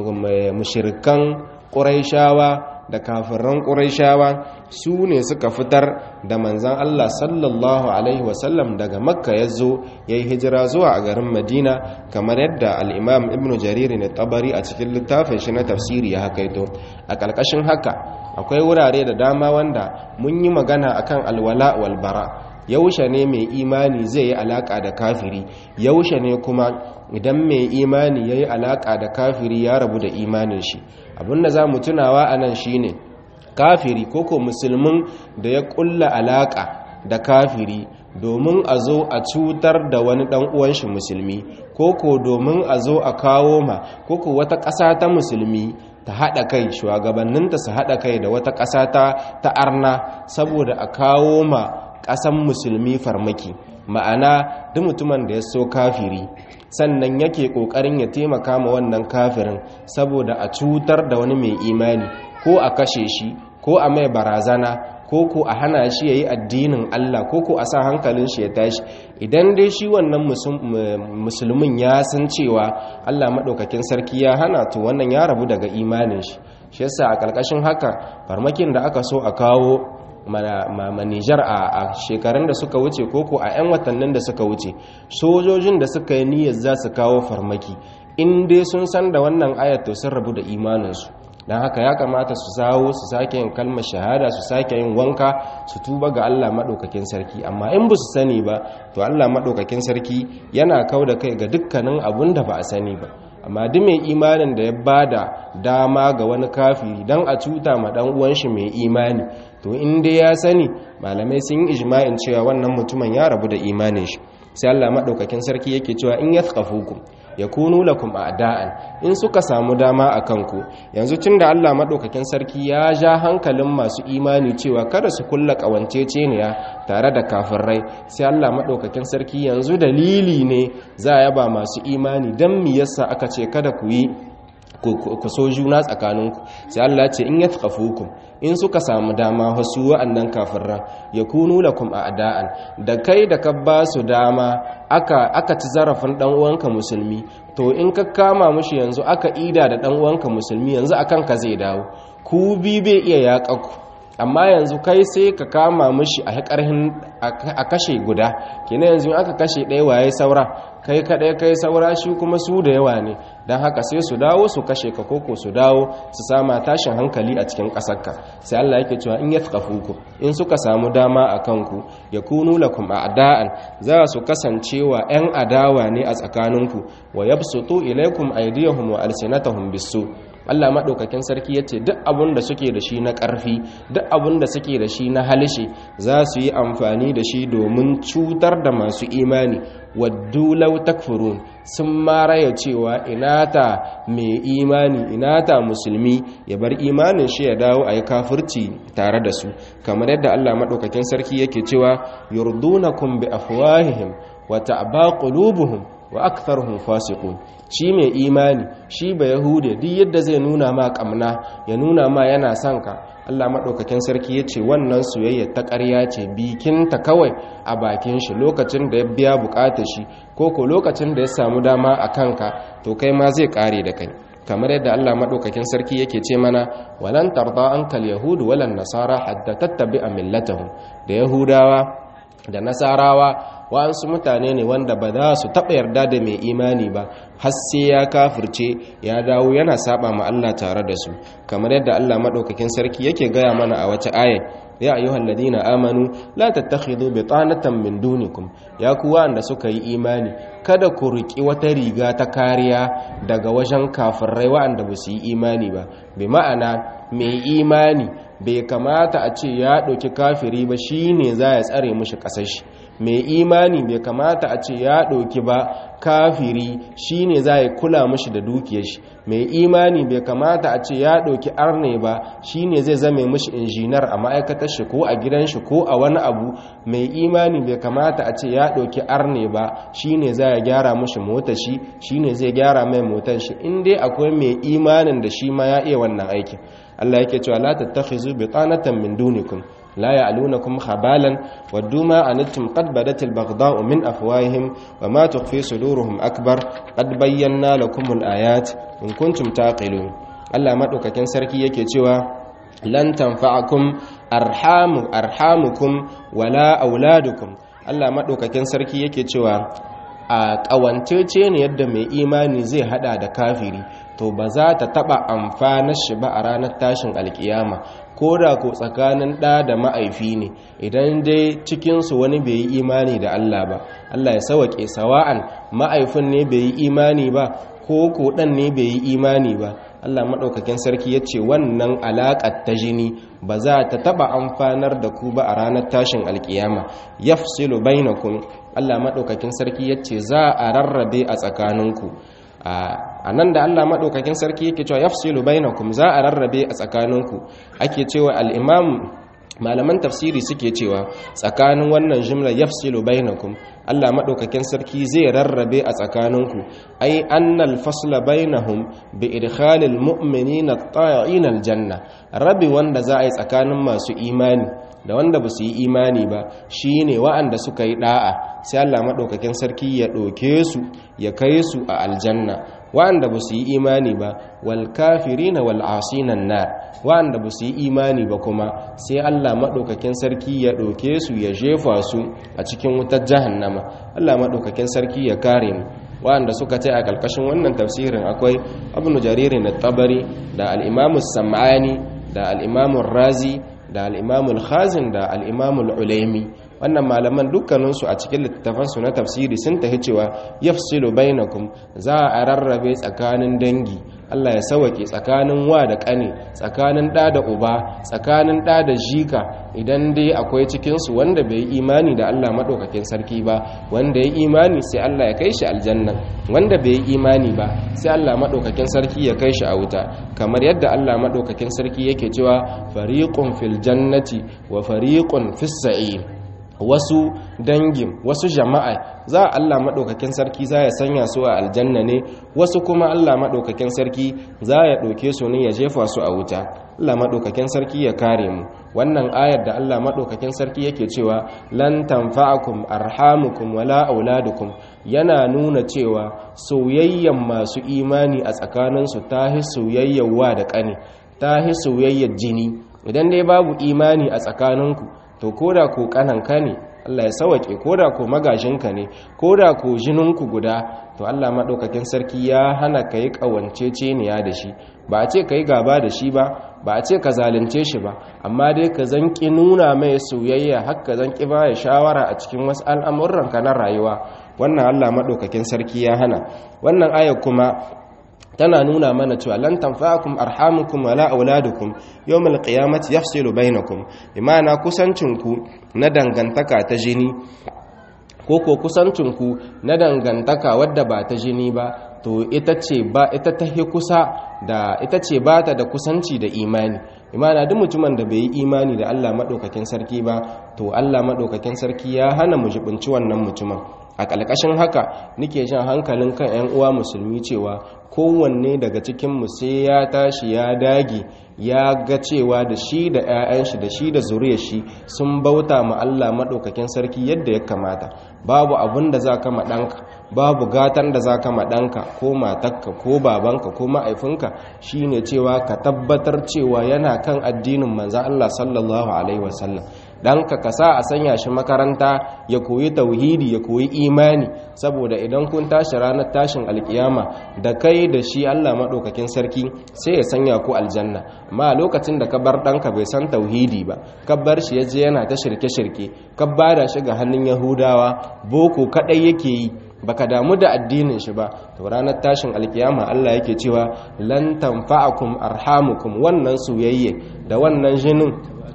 mushrikan quraishawa da kafiran quraishawa su ne suka fitar da manzan Allah sallallahu alaihi wasallam daga makka ya zo ya yi hijira zuwa a garin madina kamar yadda al'imam ibn jariri ne tabari a cikin littafin shi na tafsiri ya hakaito a ƙarƙashin haka akwai wurare da dama wanda mun yi magana akan alwala walbara yaushe ne mai imani zai yi alaka da kafiri yaushe ne kuma idan mai imani ya yi alaka da kafiri ya rabu da imanin shi abinda za mu tunawa a nan shi ne kafiri koko musulmin da ya kulla alaka da kafiri domin a zo a cutar da wani dan uwan shi musulmi koko domin a zo a kawo ma koko wata ƙasa ta musulmi ta haɗa kai shugabanninta su haɗa kai da wata ƙasa ta arna saboda a kawo ma ƙasan musulmi farmaki ma'ana duk mutumin da ya so kafiri sannan yake ƙoƙarin ya taimaka ma wannan kafirin saboda a cutar da wani mai imani ko a kashe shi ko a mai barazana ko ko a hana shi ya yi addinin Allah ko ko a sa hankalin shi ya tashi idan dai shi wannan musulmin ya san cewa Allah maɗaukakin sarki ya hana to wannan ya rabu daga imanin shi shi yasa a ƙarƙashin haka farmakin da aka so a kawo manijar a shekarun da suka wuce koko a 'yan watannin da suka wuce sojojin da suka yi niyyar za su kawo farmaki in dai sun san da wannan ayat to sun rabu da imaninsu don haka ya kamata su zawo su sake yin kalmar shahada su sake yin wanka su tuba ga Allah maɗaukakin sarki amma in ba su sani ba to Allah maɗaukakin sarki yana kau da kai ga dukkanin abun da ba a sani ba amma duk mai imanin da ya bada dama ga wani kafiri dan a cuta ma dan uwan shi mai imani to in dai ya sani malamai sun yi ijma'in cewa wannan mutumin ya rabu da imanin shi sai Allah madaukakin sarki yake cewa in yathqafukum yakunu lakum a'da'an in suka samu dama a kanku yanzu tunda Allah madaukakin sarki ya ja hankalin masu imani cewa kada su kulla kawanceceniya tare da kafirai sai Allah madaukakin sarki yanzu dalili ne za ya ba masu imani dan me yasa aka ce kada ku yi ku so juna tsakaninku sai Allah ya ce in yathqafukum in suka samu dama wasu wa'annan kafirran yakunu lakum a'da'an da kai da ka ba su dama aka aka ci zarafin dan uwanka musulmi to in ka kama mushi yanzu aka ida da dan uwanka musulmi yanzu akan ka zai dawo ku bi bai iya yaƙaku amma yanzu kai sai ka kama mushi a ƙarhin a kashe guda kenan yanzu aka kashe ɗaya waye saura kai kaɗai kai saura shi kuma su da yawa ne don haka sai su dawo su kashe ka koko su dawo su sama tashin hankali a cikin ƙasarka sai Allah yake cewa in ya ku in suka samu dama a kanku ya kunu lakum a'da'an za su kasancewa 'yan adawa ne a tsakaninku wa yabsutu ilaikum aydiyahum wa alsinatahum bisu Allah maɗaukakin sarki ya ce duk abin da suke da shi na ƙarfi duk abin da suke da shi na halishe za su yi amfani da shi domin cutar da masu imani waddu law takfurun sun maraya cewa inata mai imani inata musulmi ya bar imanin shi ya dawo a yi kafirci tare da su kamar yadda Allah maɗaukakin sarki yake cewa yurdunakum bi afwahihim wa ta'ba qulubuhum wa aktharuhum fasiqun shi mai imani shi ba yahude duk yadda zai nuna ma kamna ya nuna ma yana son ka Allah madaukakin sarki yace wannan soyayya ta ƙarya ce bikin ta kawai a bakin shi lokacin da ya biya bukatar shi ko ko lokacin da ya samu dama a kanka to kai ma zai kare da kai kamar yadda Allah madaukakin sarki yake ce mana walan tarda ankal yahudu walan nasara hatta tattabi'a millatahum da yahudawa da nasarawa wa'ansu mutane ne wanda ba za su taɓa yarda da mai imani ba har sai ya kafirce ya dawo yana saba ma Allah tare da su kamar yadda Allah madaukakin sarki yake gaya mana a wata aya ya ayyuhal ladina amanu la tattakhidhu bitanatan min dunikum ya ku wanda suka yi imani kada ku riki wata riga ta kariya daga wajen kafirai wa'anda ba su yi imani ba bi ma'ana mai imani bai kamata a ce ya ɗauki kafiri ba shine za ya tsare mushi ƙasar shi mai imani bai kamata a ce ya ɗauki ba kafiri shine za ya kula mashi da dukiyar shi mai imani bai kamata a ce ya ɗauki arne ba shine zai zame mashi injinar a ma'aikatar shi ko a gidan shi ko a wani abu mai imani bai kamata a ce ya ɗauki arne ba shine za ya gyara mashi motar shi shine zai gyara mai motar shi in dai akwai mai imanin da shi ma ya iya wannan aikin Allah yake cewa la tattakhizu bitanatan min dunikum لا يعلونكم خبالا ودوا ما أنتم قد بدت البغضاء من أفواههم وما تخفي صدورهم أكبر قد بينا لكم الآيات إن كنتم تعقلون الله مدوكاكين سركي yake cewa lan tanfa'akum arhamu arhamukum wala auladukum Allah madaukakin sarki yake cewa a ƙawancece ne yadda mai imani zai hada da kafiri to ba za ta taba amfanar shi ba a ranar tashin alkiyama ko da ko tsakanin ɗa da ma'aifi ne idan dai cikinsu wani bai yi imani da Allah ba Allah ya sawaƙe sawa'an ma'aifin ne bai yi imani ba ko ko ɗan ne bai yi imani ba Allah maɗaukakin sarki ya ce wannan alaƙar ta jini ba za ta taɓa amfanar da ku ba a ranar tashin alkiyama yafsilu bainakum Allah maɗaukakin sarki ya ce za a rarrabe a tsakaninku a nan da Allah maɗaukakin sarki yake cewa yafsilu bainakum za a rarrabe a tsakaninku ake cewa al-imam malaman tafsiri suke cewa tsakanin wannan jimla yafsilu bainakum Allah maɗaukakin sarki zai rarrabe a tsakaninku ai annal fasla bainahum bi idkhalil mu'minina at-ta'i'in al-janna rabi wanda za a yi tsakanin masu imani da wanda ba su yi imani ba shi ne wa'anda suka yi ɗa'a sai Allah maɗaukakin sarki ya ɗauke su ya kai su a aljanna wa'anda ba su yi imani ba wal kafirina wal asinan nar wa'anda ba su yi imani ba kuma sai Allah maɗaukakin sarki ya ɗauke su ya jefa su a cikin wutar jahannama Allah maɗaukakin sarki ya kare mu wa'anda suka ce a ƙarƙashin wannan tafsirin akwai ibn jaririn at-tabari da al-imamu sam'ani da al-imamu razi da al'imamul khazin da al'imamul ulaimi wannan malaman dukkaninsu a cikin littattafansu na tafsiri sun tafi cewa yafsilu bainakum za a rarrabe tsakanin dangi Allah ya sawake tsakanin wa da ƙane tsakanin ɗa da uba tsakanin ɗa da jika idan dai akwai cikinsu wanda bai yi imani da Allah maɗaukakin sarki ba wanda ya imani sai Allah ya kai shi aljanna wanda bai yi imani ba sai Allah maɗaukakin sarki ya kai shi a wuta kamar yadda Allah maɗaukakin sarki yake cewa fariqun fil jannati wa fariqun fis sa'ir wasu dangin wasu jama'a za Allah maɗaukakin sarki za ya sanya su a aljanna ne wasu kuma Allah maɗaukakin sarki za ya ɗauke su ne ya jefa su a wuta Allah maɗaukakin sarki ya kare mu wannan ayar da Allah maɗaukakin sarki yake cewa lan tanfa'akum arhamukum wala auladukum yana nuna cewa soyayyan masu imani a tsakaninsu ta hi soyayyar wa da ƙane ta hi soyayyar jini idan dai babu imani a tsakaninku to koda ko kananka ne Allah ya sawake koda ko magajinka ne koda ko jininku guda to Allah madaukakin sarki ya hana kai kawanceceniya da shi ba a ce kai gaba da shi ba ba a ce ka zalunce shi ba amma dai ka zanki nuna mai soyayya har ka zanki ba ya shawara a cikin wasu al'amuran ka na rayuwa wannan Allah madaukakin sarki ya hana wannan aya kuma tana nuna mana cewa lan tanfa'akum arhamukum wala auladukum yawmal qiyamati yafsilu bainakum imana kusancinku na dangantaka ta jini ko ko kusancinku na dangantaka wadda ba ta jini ba to ita ce ba ita ta hi kusa da ita ce ba ta da kusanci da imani imana duk mutumin da bai yi imani da Allah madaukakin sarki ba to Allah madaukakin sarki ya hana mu jibinci wannan mutumin a ƙalƙashin haka nike jan hankalin kan 'yan uwa musulmi cewa kowanne daga cikinmu sai ya tashi ya dage ya ga cewa da shi da 'ya'yan shi da shi da zuriyar shi sun bauta ma Allah maɗaukakin sarki yadda ya kamata babu abin da za ka ɗanka babu gatan da za ka ɗanka ko matakka ko babanka ko ma'aifinka shine cewa ka tabbatar cewa yana kan addinin manzan Allah sallallahu alaihi wasallam ɗanka ka sa a sanya shi makaranta ya koyi tauhidi ya koyi imani saboda idan kun tashi ranar tashin alkiyama da kai da shi Allah maɗaukakin sarki sai ya sanya ku aljanna amma a lokacin da ka bar ɗanka bai san tauhidi ba ka bar shi ya je yana ta shirke-shirke ka bada shi ga hannun yahudawa boko kaɗai yake yi baka damu da addinin shi ba to ranar tashin alkiyama Allah yake cewa lan tanfa'akum arhamukum wannan soyayye da wannan jinin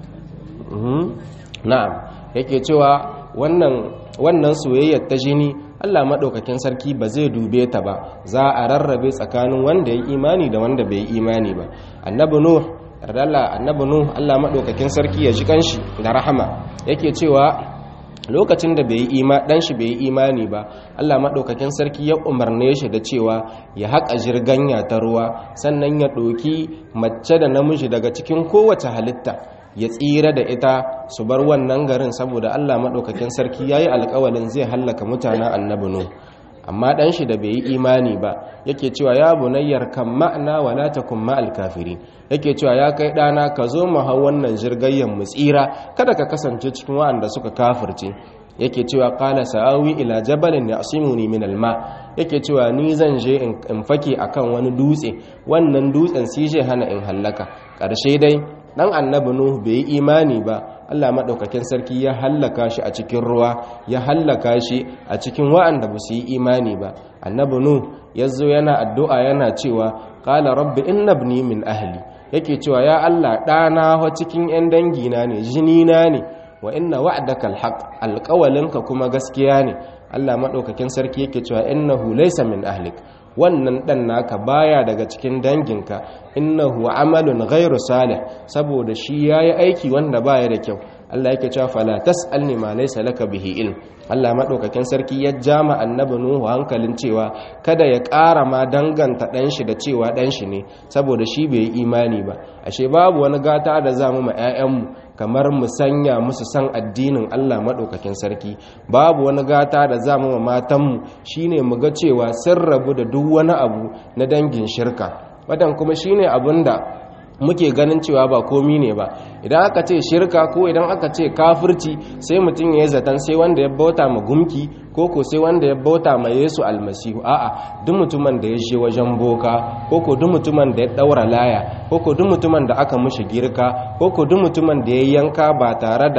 na'am yake cewa wannan wannan soyayyar ta jini Allah madaukakin sarki ba zai dube ta ba za a rarrabe tsakanin wanda ya imani da wanda bai imani ba annabi nuh radalla annabi nuh Allah madaukakin sarki ya ji kanshi da rahama yake cewa lokacin da bai ima dan shi bai imani ba Allah madaukakin sarki ya umarne shi da cewa ya haƙa jirganya ta ruwa sannan ya ɗoki mace da namiji daga cikin kowace halitta ya tsira da ita su bar wannan garin saboda Allah maɗaukakin sarki ya yi alƙawalin zai hallaka mutanen annabi nu amma ɗan shi da bai yi imani ba yake cewa ya bunayyar kan ma'ana wala takun ma'al kafirin yake cewa ya kai ɗana ka zo mu hau wannan jirgayyan mu tsira kada ka kasance cikin waɗanda suka kafirce yake cewa qala sa'awi ila jabalin ya'simuni min alma yake cewa ni zan je in fake akan wani dutse wannan dutsen sai je hana in hallaka ƙarshe dai dan annabi nuhu bai yi imani ba Allah madaukakin sarki ya hallaka shi a cikin ruwa ya hallaka shi a cikin wa'anda ba su yi imani ba annabi nuhu yazo yana addu'a yana cewa qala rabbi inna ibni min ahli yake cewa ya Allah dana wa cikin yan dangina ne jini na ne wa inna wa'daka alhaq alqawalinka kuma gaskiya ne Allah madaukakin sarki yake cewa innahu laysa min ahlik wannan dan naka baya daga cikin danginka innahu amalun ghairu salih saboda shi yayi aiki wanda baya da kyau Allah yake cewa fala tasalni ma laysa laka bihi ilm Allah madaukakin sarki ya jama annabi nuhu hankalin cewa kada ya ƙara ma danganta dan shi da cewa dan shi ne saboda shi bai imani ba ashe babu wani gata da zamu ma ƴaƴanmu kamar mu sanya musu san addinin Allah madaukakin sarki babu wani gata da zamu ma matanmu shine mu ga cewa sun rabu da duk wani abu na dangin shirka wadan kuma shine abinda muke ganin cewa ba komi ne ba idan aka ce shirka ko idan aka ce kafirci sai mutum ya yi zaton sai wanda ya bauta ma gumki ko ko sai wanda ya bauta ma yesu almasihu a'a duk mutumin da ya je wajen boka ko ko duk mutumin da ya daura laya ko ko duk mutumin da aka mushi girka ko ko duk mutumin da ya yanka ba tare da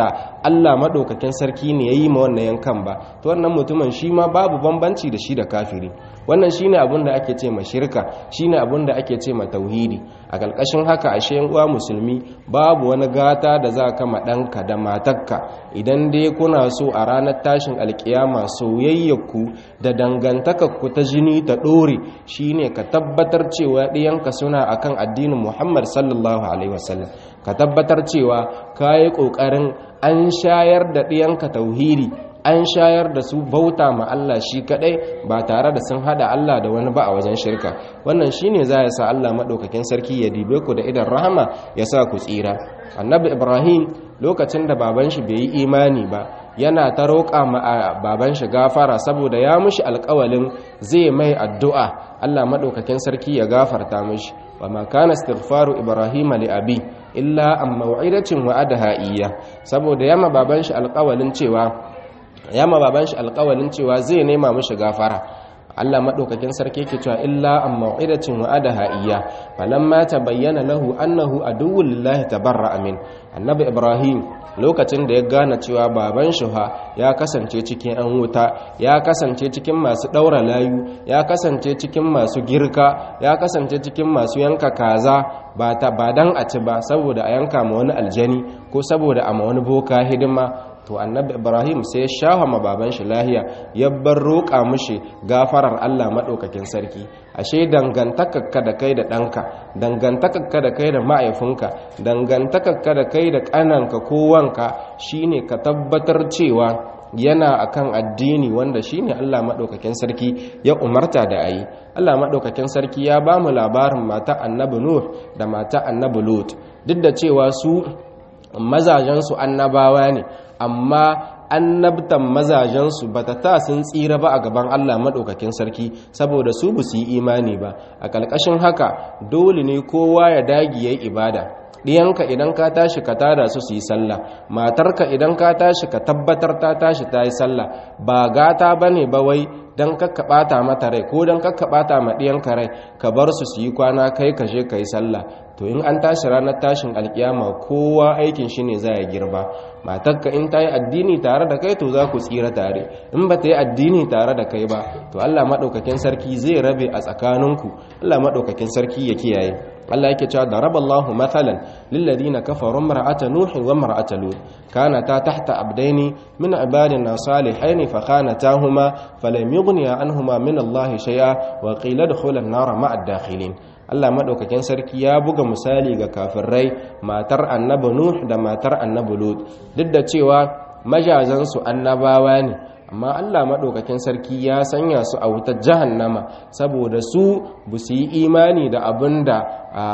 Allah maɗaukakin sarki ne ya yi ma wannan yankan ba to wannan mutumin shi ma babu bambanci da shi da kafiri wannan shine abin da ake ce ma shirka shine abin da ake ce ma tauhidi a ƙarƙashin haka ashe yan uwa musulmi babu wani gata da za ka ma ɗanka da matarka idan dai kuna so a ranar tashin alkiyama soyayyarku da dangantakarku ta jini ta ɗore shine ka tabbatar cewa ɗiyanka suna akan addinin Muhammad sallallahu alaihi wasallam ka tabbatar cewa ka yi ƙoƙarin an shayar da ɗiyanka tauhidi an shayar da su bauta ma Allah shi kadai ba tare da sun hada Allah da wani ba a wajen shirka wannan shine za ya sa Allah madaukakin sarki ya dibe ku da idan rahama ya sa ku tsira annabi Ibrahim lokacin da baban shi bai yi imani ba yana ta roƙa ma baban shi gafara saboda ya mushi alƙawalin zai mai addu'a Allah madaukakin sarki ya gafarta mishi wa ma kana istighfaru ibrahim li abi illa an maw'idatin wa'adaha iyya saboda yama baban shi alƙawalin cewa ya ma baban shi alƙawalin cewa zai nema mishi gafara Allah madaukakin sarki yake cewa illa am mau'idatin wa adaha iyya falamma tabayyana lahu annahu aduwwul lillahi tabarra amin annabi ibrahim lokacin da ya gane cewa baban shi ha ya kasance cikin an wuta ya kasance cikin masu daura layu ya kasance cikin masu girka ya kasance cikin masu yanka kaza ba ta ba dan a ci ba saboda a yanka ma wani aljani ko saboda a ma wani boka hidima to annabi ibrahim sai ya shafa ma baban shi lahiya ya bar roƙa mushi gafarar allah maɗaukakin sarki ashe dangantakarka da kai da ɗanka dangantakarka da kai da ma'aifinka dangantakarka da kai da ƙananka ko wanka shine ka tabbatar cewa yana akan addini wanda shine Allah madaukakin sarki ya umarta da ayi Allah madaukakin sarki ya ba mu labarin mata annabi Nuh da mata annabi Lut duk da cewa su mazajen su annabawa ne amma annabtan mazajensu ba ta ta sun tsira ba a gaban Allah maɗaukakin sarki saboda su ba su yi imani ba a ƙarƙashin haka dole ne kowa ya dagi ya yi ibada ɗiyanka idan ka tashi ka tada su su yi sallah matarka idan ka tashi ka tabbatar ta tashi ta yi sallah ba gata ba ne ba wai don kakka ɓata mata rai ko don kakka ɓata ma ɗiyanka rai ka bar su su yi kwana kai ka je ka yi sallah to in an tashi ranar tashin alkiyama kowa aikin shi ne za ya girba matakka in ta yi addini tare da kai to za ku tsira tare in ba ta yi addini tare da kai ba to allah maɗaukakin sarki zai rabe a tsakaninku allah maɗaukakin sarki ya kiyaye Allah yake cewa da raballahu mathalan lilladina kafaru mar'ata nuhin wa mar'ata lut kanata tahta abdaini min ibadina salihain fa khanatahuma falam yughniya anhuma min Allah shay'a wa qila adkhula an-nar ma'a ad-dakhilin Allah madaukakin sarki ya buga misali ga kafirai matar annabi nuh da matar annabi lut duk da cewa majazan su annabawa ne amma Allah maɗaukakin sarki ya sanya su a wutar jahannama saboda su bu su yi imani da abin da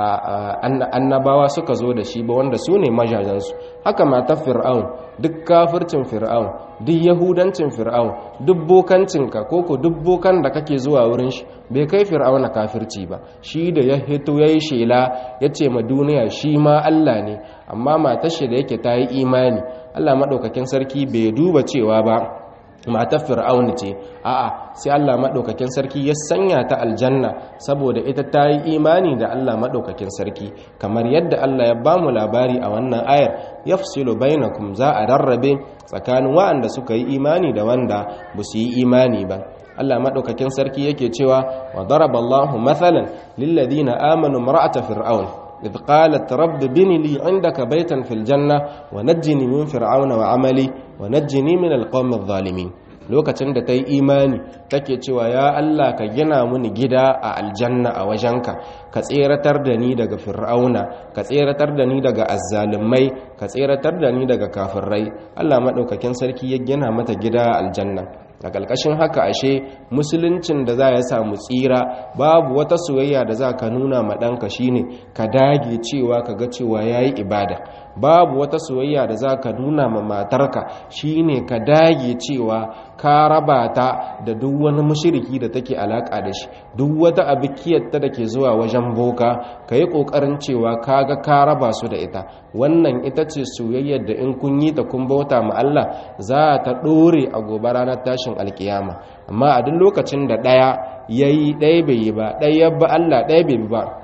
annabawa suka zo da shi ba wanda su ne majajansu haka matar fir'aun duk kafircin fir'aun duk yahudancin fir'aun duk bokancinka ko ko duk bokan da kake zuwa wurin shi bai kai fir'auna kafirci ba shi da ya hito ya yi shela ya ce ma duniya shi ma Allah ne amma matar shi da yake ta yi imani Allah maɗaukakin sarki bai duba cewa ba matar fir'auni ce a'a sai Allah madaukakin sarki ya sanya ta aljanna saboda ita ta yi imani da Allah madaukakin sarki kamar yadda Allah ya bamu labari a wannan ayar yafsilu bainakum za a rarrabe tsakanin waɗanda suka yi imani da wanda ba su yi imani ba Allah madaukakin sarki yake cewa wa daraballahu mathalan lilladina amanu mar'ata fir'aun إذ قالت رب بني لي عندك بيتا في الجنة ونجني من فرعون وعملي ونجني من القوم الظالمين lokacin da ta yi imani take cewa ya Allah ka gina mini gida a aljanna a wajenka ka tseratar da ni daga fir'auna ka tseratar da ni daga azzalumai ka tseratar da ni daga kafirai Allah maɗaukakin sarki ya gina mata gida a aljanna a ƙarƙashin haka ashe musuluncin da za ya samu tsira babu wata soyayya da za ka nuna ma ɗanka shine ka dage cewa ka ga cewa ya yi ibada babu wata soyayya da za ka nuna ma matarka shine ka dage cewa ka raba ta da duk wani mushiriki da take alaƙa da shi duk wata abikiyarta da ke zuwa wajen boka ka yi ƙoƙarin cewa ka ga ka raba su da ita wannan ita ce soyayyar da in kun yi ta kun bauta ma Allah za ta ɗore a gobe ranar tashin alkiyama amma a duk lokacin da ɗaya ya yi ɗaya bai yi ba ɗaya ba Allah ɗaya bai bi ba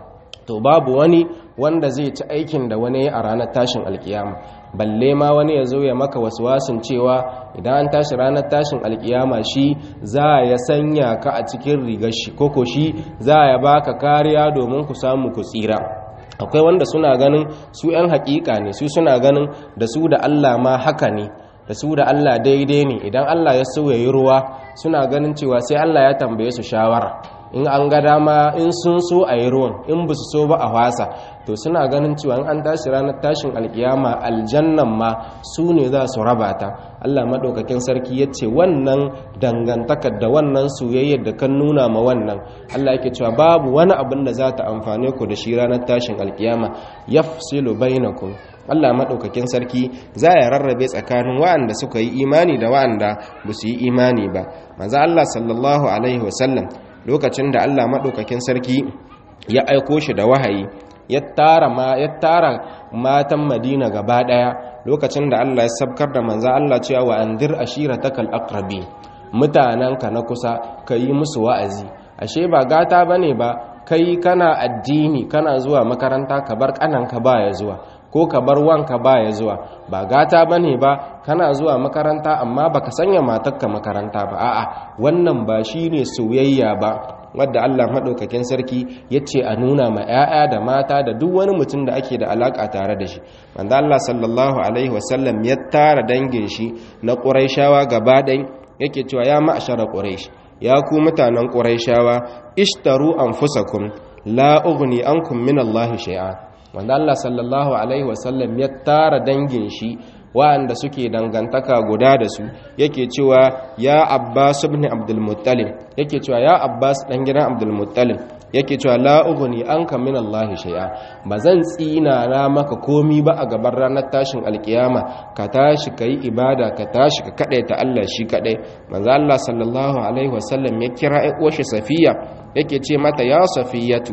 to babu wani wanda zai ci aikin da wani a ranar tashin alkiyama balle ma wani ya zo ya maka waswasin cewa idan an tashi ranar tashin alkiyama shi za ya sanya ka a cikin rigar shi koko shi za ya baka kariya domin ku samu ku tsira akwai wanda suna ganin su 'yan hakika ne su suna ganin da su da Allah ma haka ne da su da Allah daidai ne idan Allah ya so ya yi ruwa suna ganin cewa sai Allah ya tambaye su shawara in an ga dama in sun so a yi ruwan in ba su so ba a wasa to suna ganin cewa in an tashi ranar tashin alkiyama aljannan ma su ne za su raba ta Allah maɗaukakin sarki ya ce wannan dangantakar da wannan soyayyar da kan nuna ma wannan Allah yake cewa babu wani abin da za ta amfane ku da shi ranar tashin alkiyama yafsilu bainakum Allah maɗaukakin sarki za ya rarrabe tsakanin wa'anda suka yi imani da wa'anda ba su yi imani ba manzo Allah sallallahu alaihi wasallam lokacin da Allah maɗaukakin sarki ya aiko shi da wahayi ya tara ma ya tara matan Madina gaba ɗaya lokacin da Allah ya sabkar da manzo Allah cewa wa andir ashiratakal aqrabi mutananka na kusa yi musu wa'azi ashe ba gata bane ba kai kana addini kana zuwa makaranta ka bar kananka baya zuwa ko ka bar wanka baya zuwa ba gata bane ba kana zuwa makaranta amma baka sanya matarka makaranta ba a'a wannan ba shine soyayya ba wadda Allah madaukakin sarki yace a nuna ma 'ya'ya da mata da duk wani mutum da ake da alaka tare da shi manzo Allah sallallahu alaihi wasallam ya tara dangin shi na Qurayshawa gaba ɗaya yake cewa ya ma'ashara Quraysh ya ku mutanen Qurayshawa ishtaru anfusakum la ughni ankum min Allah shay'a wanda Allah sallallahu alaihi wasallam ya tara dangin shi wa'anda suke dangantaka guda da su yake cewa ya Abbas ibn Abdul Muttalib yake cewa ya Abbas dan gidan Abdul Muttalib yake cewa la ughni anka min Allah shay'a bazan tsina na maka komi ba a gaban ranar tashin alkiyama ka tashi kai ibada ka tashi ka kadaita Allah shi kadai manzo Allah sallallahu alaihi wasallam ya kira ai uwar Safiya yake ce mata ya Safiyatu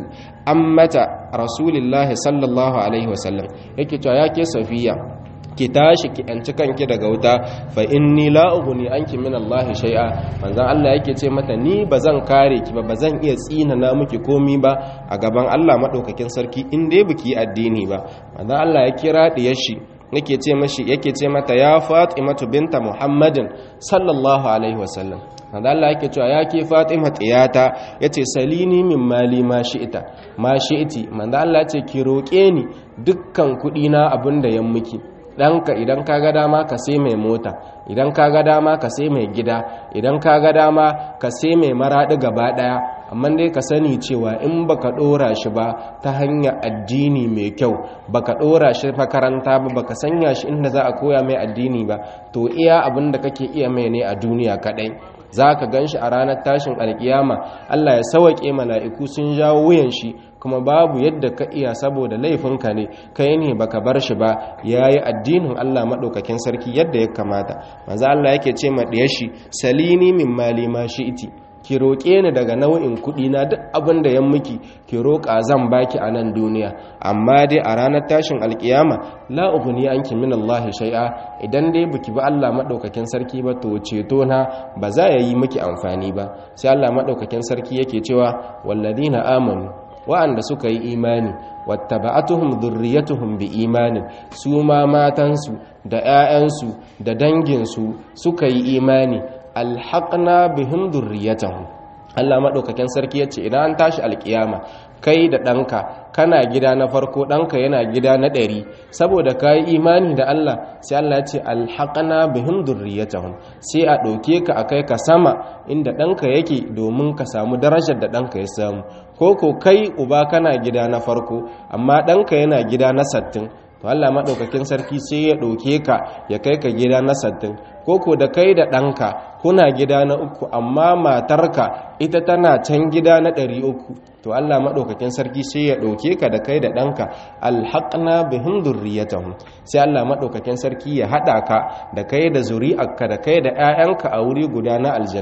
ammata rasulillahi sallallahu alaihi wasallam yake cewa yake Safiya ki tashi ki yanci kanki daga wuta fa inni la ughni anki min Allah shay'a manzon Allah yake ce mata ni bazan kare ki ba bazan iya tsina na miki komi ba a gaban Allah madaukakin sarki in dai biki addini ba manzon Allah ya kira diyar shi yake ce mashi yake ce mata ya Fatimatu binta Muhammadin sallallahu alaihi wasallam manzon Allah yake cewa ya ke Fatima tiyata yace salini min mali ma shi'ita ma shi'iti manzon Allah ya ce ki roke ni dukkan kudi na abinda yan miki ɗanka idan ka ga dama ka sai mai mota idan ka ga dama ka sai mai gida idan ka ga dama ka sai mai maraɗi gaba ɗaya amma dai ka sani cewa in baka ɗora shi ba ta hanyar addini mai kyau baka ɗora shi makaranta ba baka sanya shi inda za a koya mai addini ba to iya abin da kake iya mai ne a duniya kaɗai za ka gan shi a ranar tashin alkiyama allah ya sawaƙe mala'iku sun jawo wuyan shi kuma babu yadda ka iya saboda laifinka ne kai ne baka bar shi ba yayi addinin Allah madaukakin sarki yadda ya kamata manzo Allah yake ce ma diyar shi salini min mali ma iti ki roƙe ni daga nau'in kuɗi na duk abin da yan miki ki roƙa zan baki a nan duniya amma dai a ranar tashin alkiyama la ughni anki min Allah shay'a idan dai biki ba Allah madaukakin sarki ba to ceto na ba za ya yi miki amfani ba sai Allah madaukakin sarki yake cewa walladina amanu wa'anda suka yi imani wattaba'atuhum dhurriyyatuhum bi imanin su ma matansu da 'ya'yansu da danginsu suka yi imani alhaqna bihim dhurriyyatahum Allah madaukakin sarki yace idan an tashi alkiyama kai da ɗanka kana gida na farko ɗanka yana gida na ɗari saboda ka yi imani da Allah sai Allah ya ce alhaƙana bihim durriyatahum sai a ɗauke ka a kai ka sama inda ɗanka yake domin ka samu darajar da ɗanka ya samu ko ko kai uba kana gida na farko amma ɗanka yana gida na sattin to Allah maɗaukakin sarki sai ya ɗauke ka ya kai ka gida na sattin ko ko da kai da ɗanka kuna gida na uku amma matarka ita tana can gida na ɗari uku to Allah maɗaukakin sarki sai ya ɗauke ka da kai da ɗanka alhaƙna bihim durriyatahum sai Allah maɗaukakin sarki ya haɗa ka da kai da zuri'arka da kai da 'ya'yanka a wuri guda na aljanna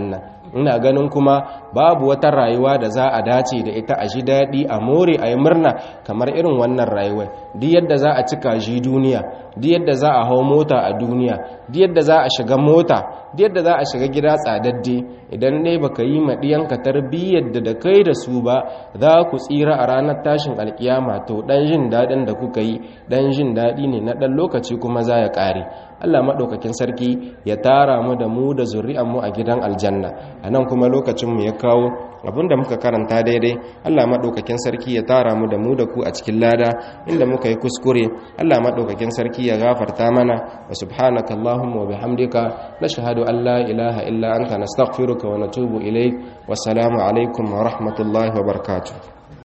ina ganin kuma babu wata rayuwa da za a dace da ita a ji daɗi a more a yi murna kamar irin wannan rayuwar duk yadda za a cika shi duniya duk yadda za a hau mota a duniya duk yadda za a shiga mota duk yadda za a shiga gida tsadadde idan dai baka yi ma ɗiyanka tarbiyyar da da kai da su ba za ku tsira a ranar tashin alkiyama to ɗan jin daɗin da kuka yi ɗan jin daɗi ne na ɗan lokaci kuma za ya ƙare Allah maɗaukakin sarki ya tara mu da mu da mu a gidan aljanna a nan kuma lokacinmu ya kawo abinda muka karanta daidai Allah maɗaukakin sarki ya tara mu da mu da ku a cikin lada inda muka yi kuskure Allah maɗaukakin sarki ya gafarta mana wa subhanaka Allahumma wa bihamdika nashhadu an la ilaha illa anta nastaghfiruka wa natubu ilayk wassalamu alaikum wa rahmatullahi wa barakatuh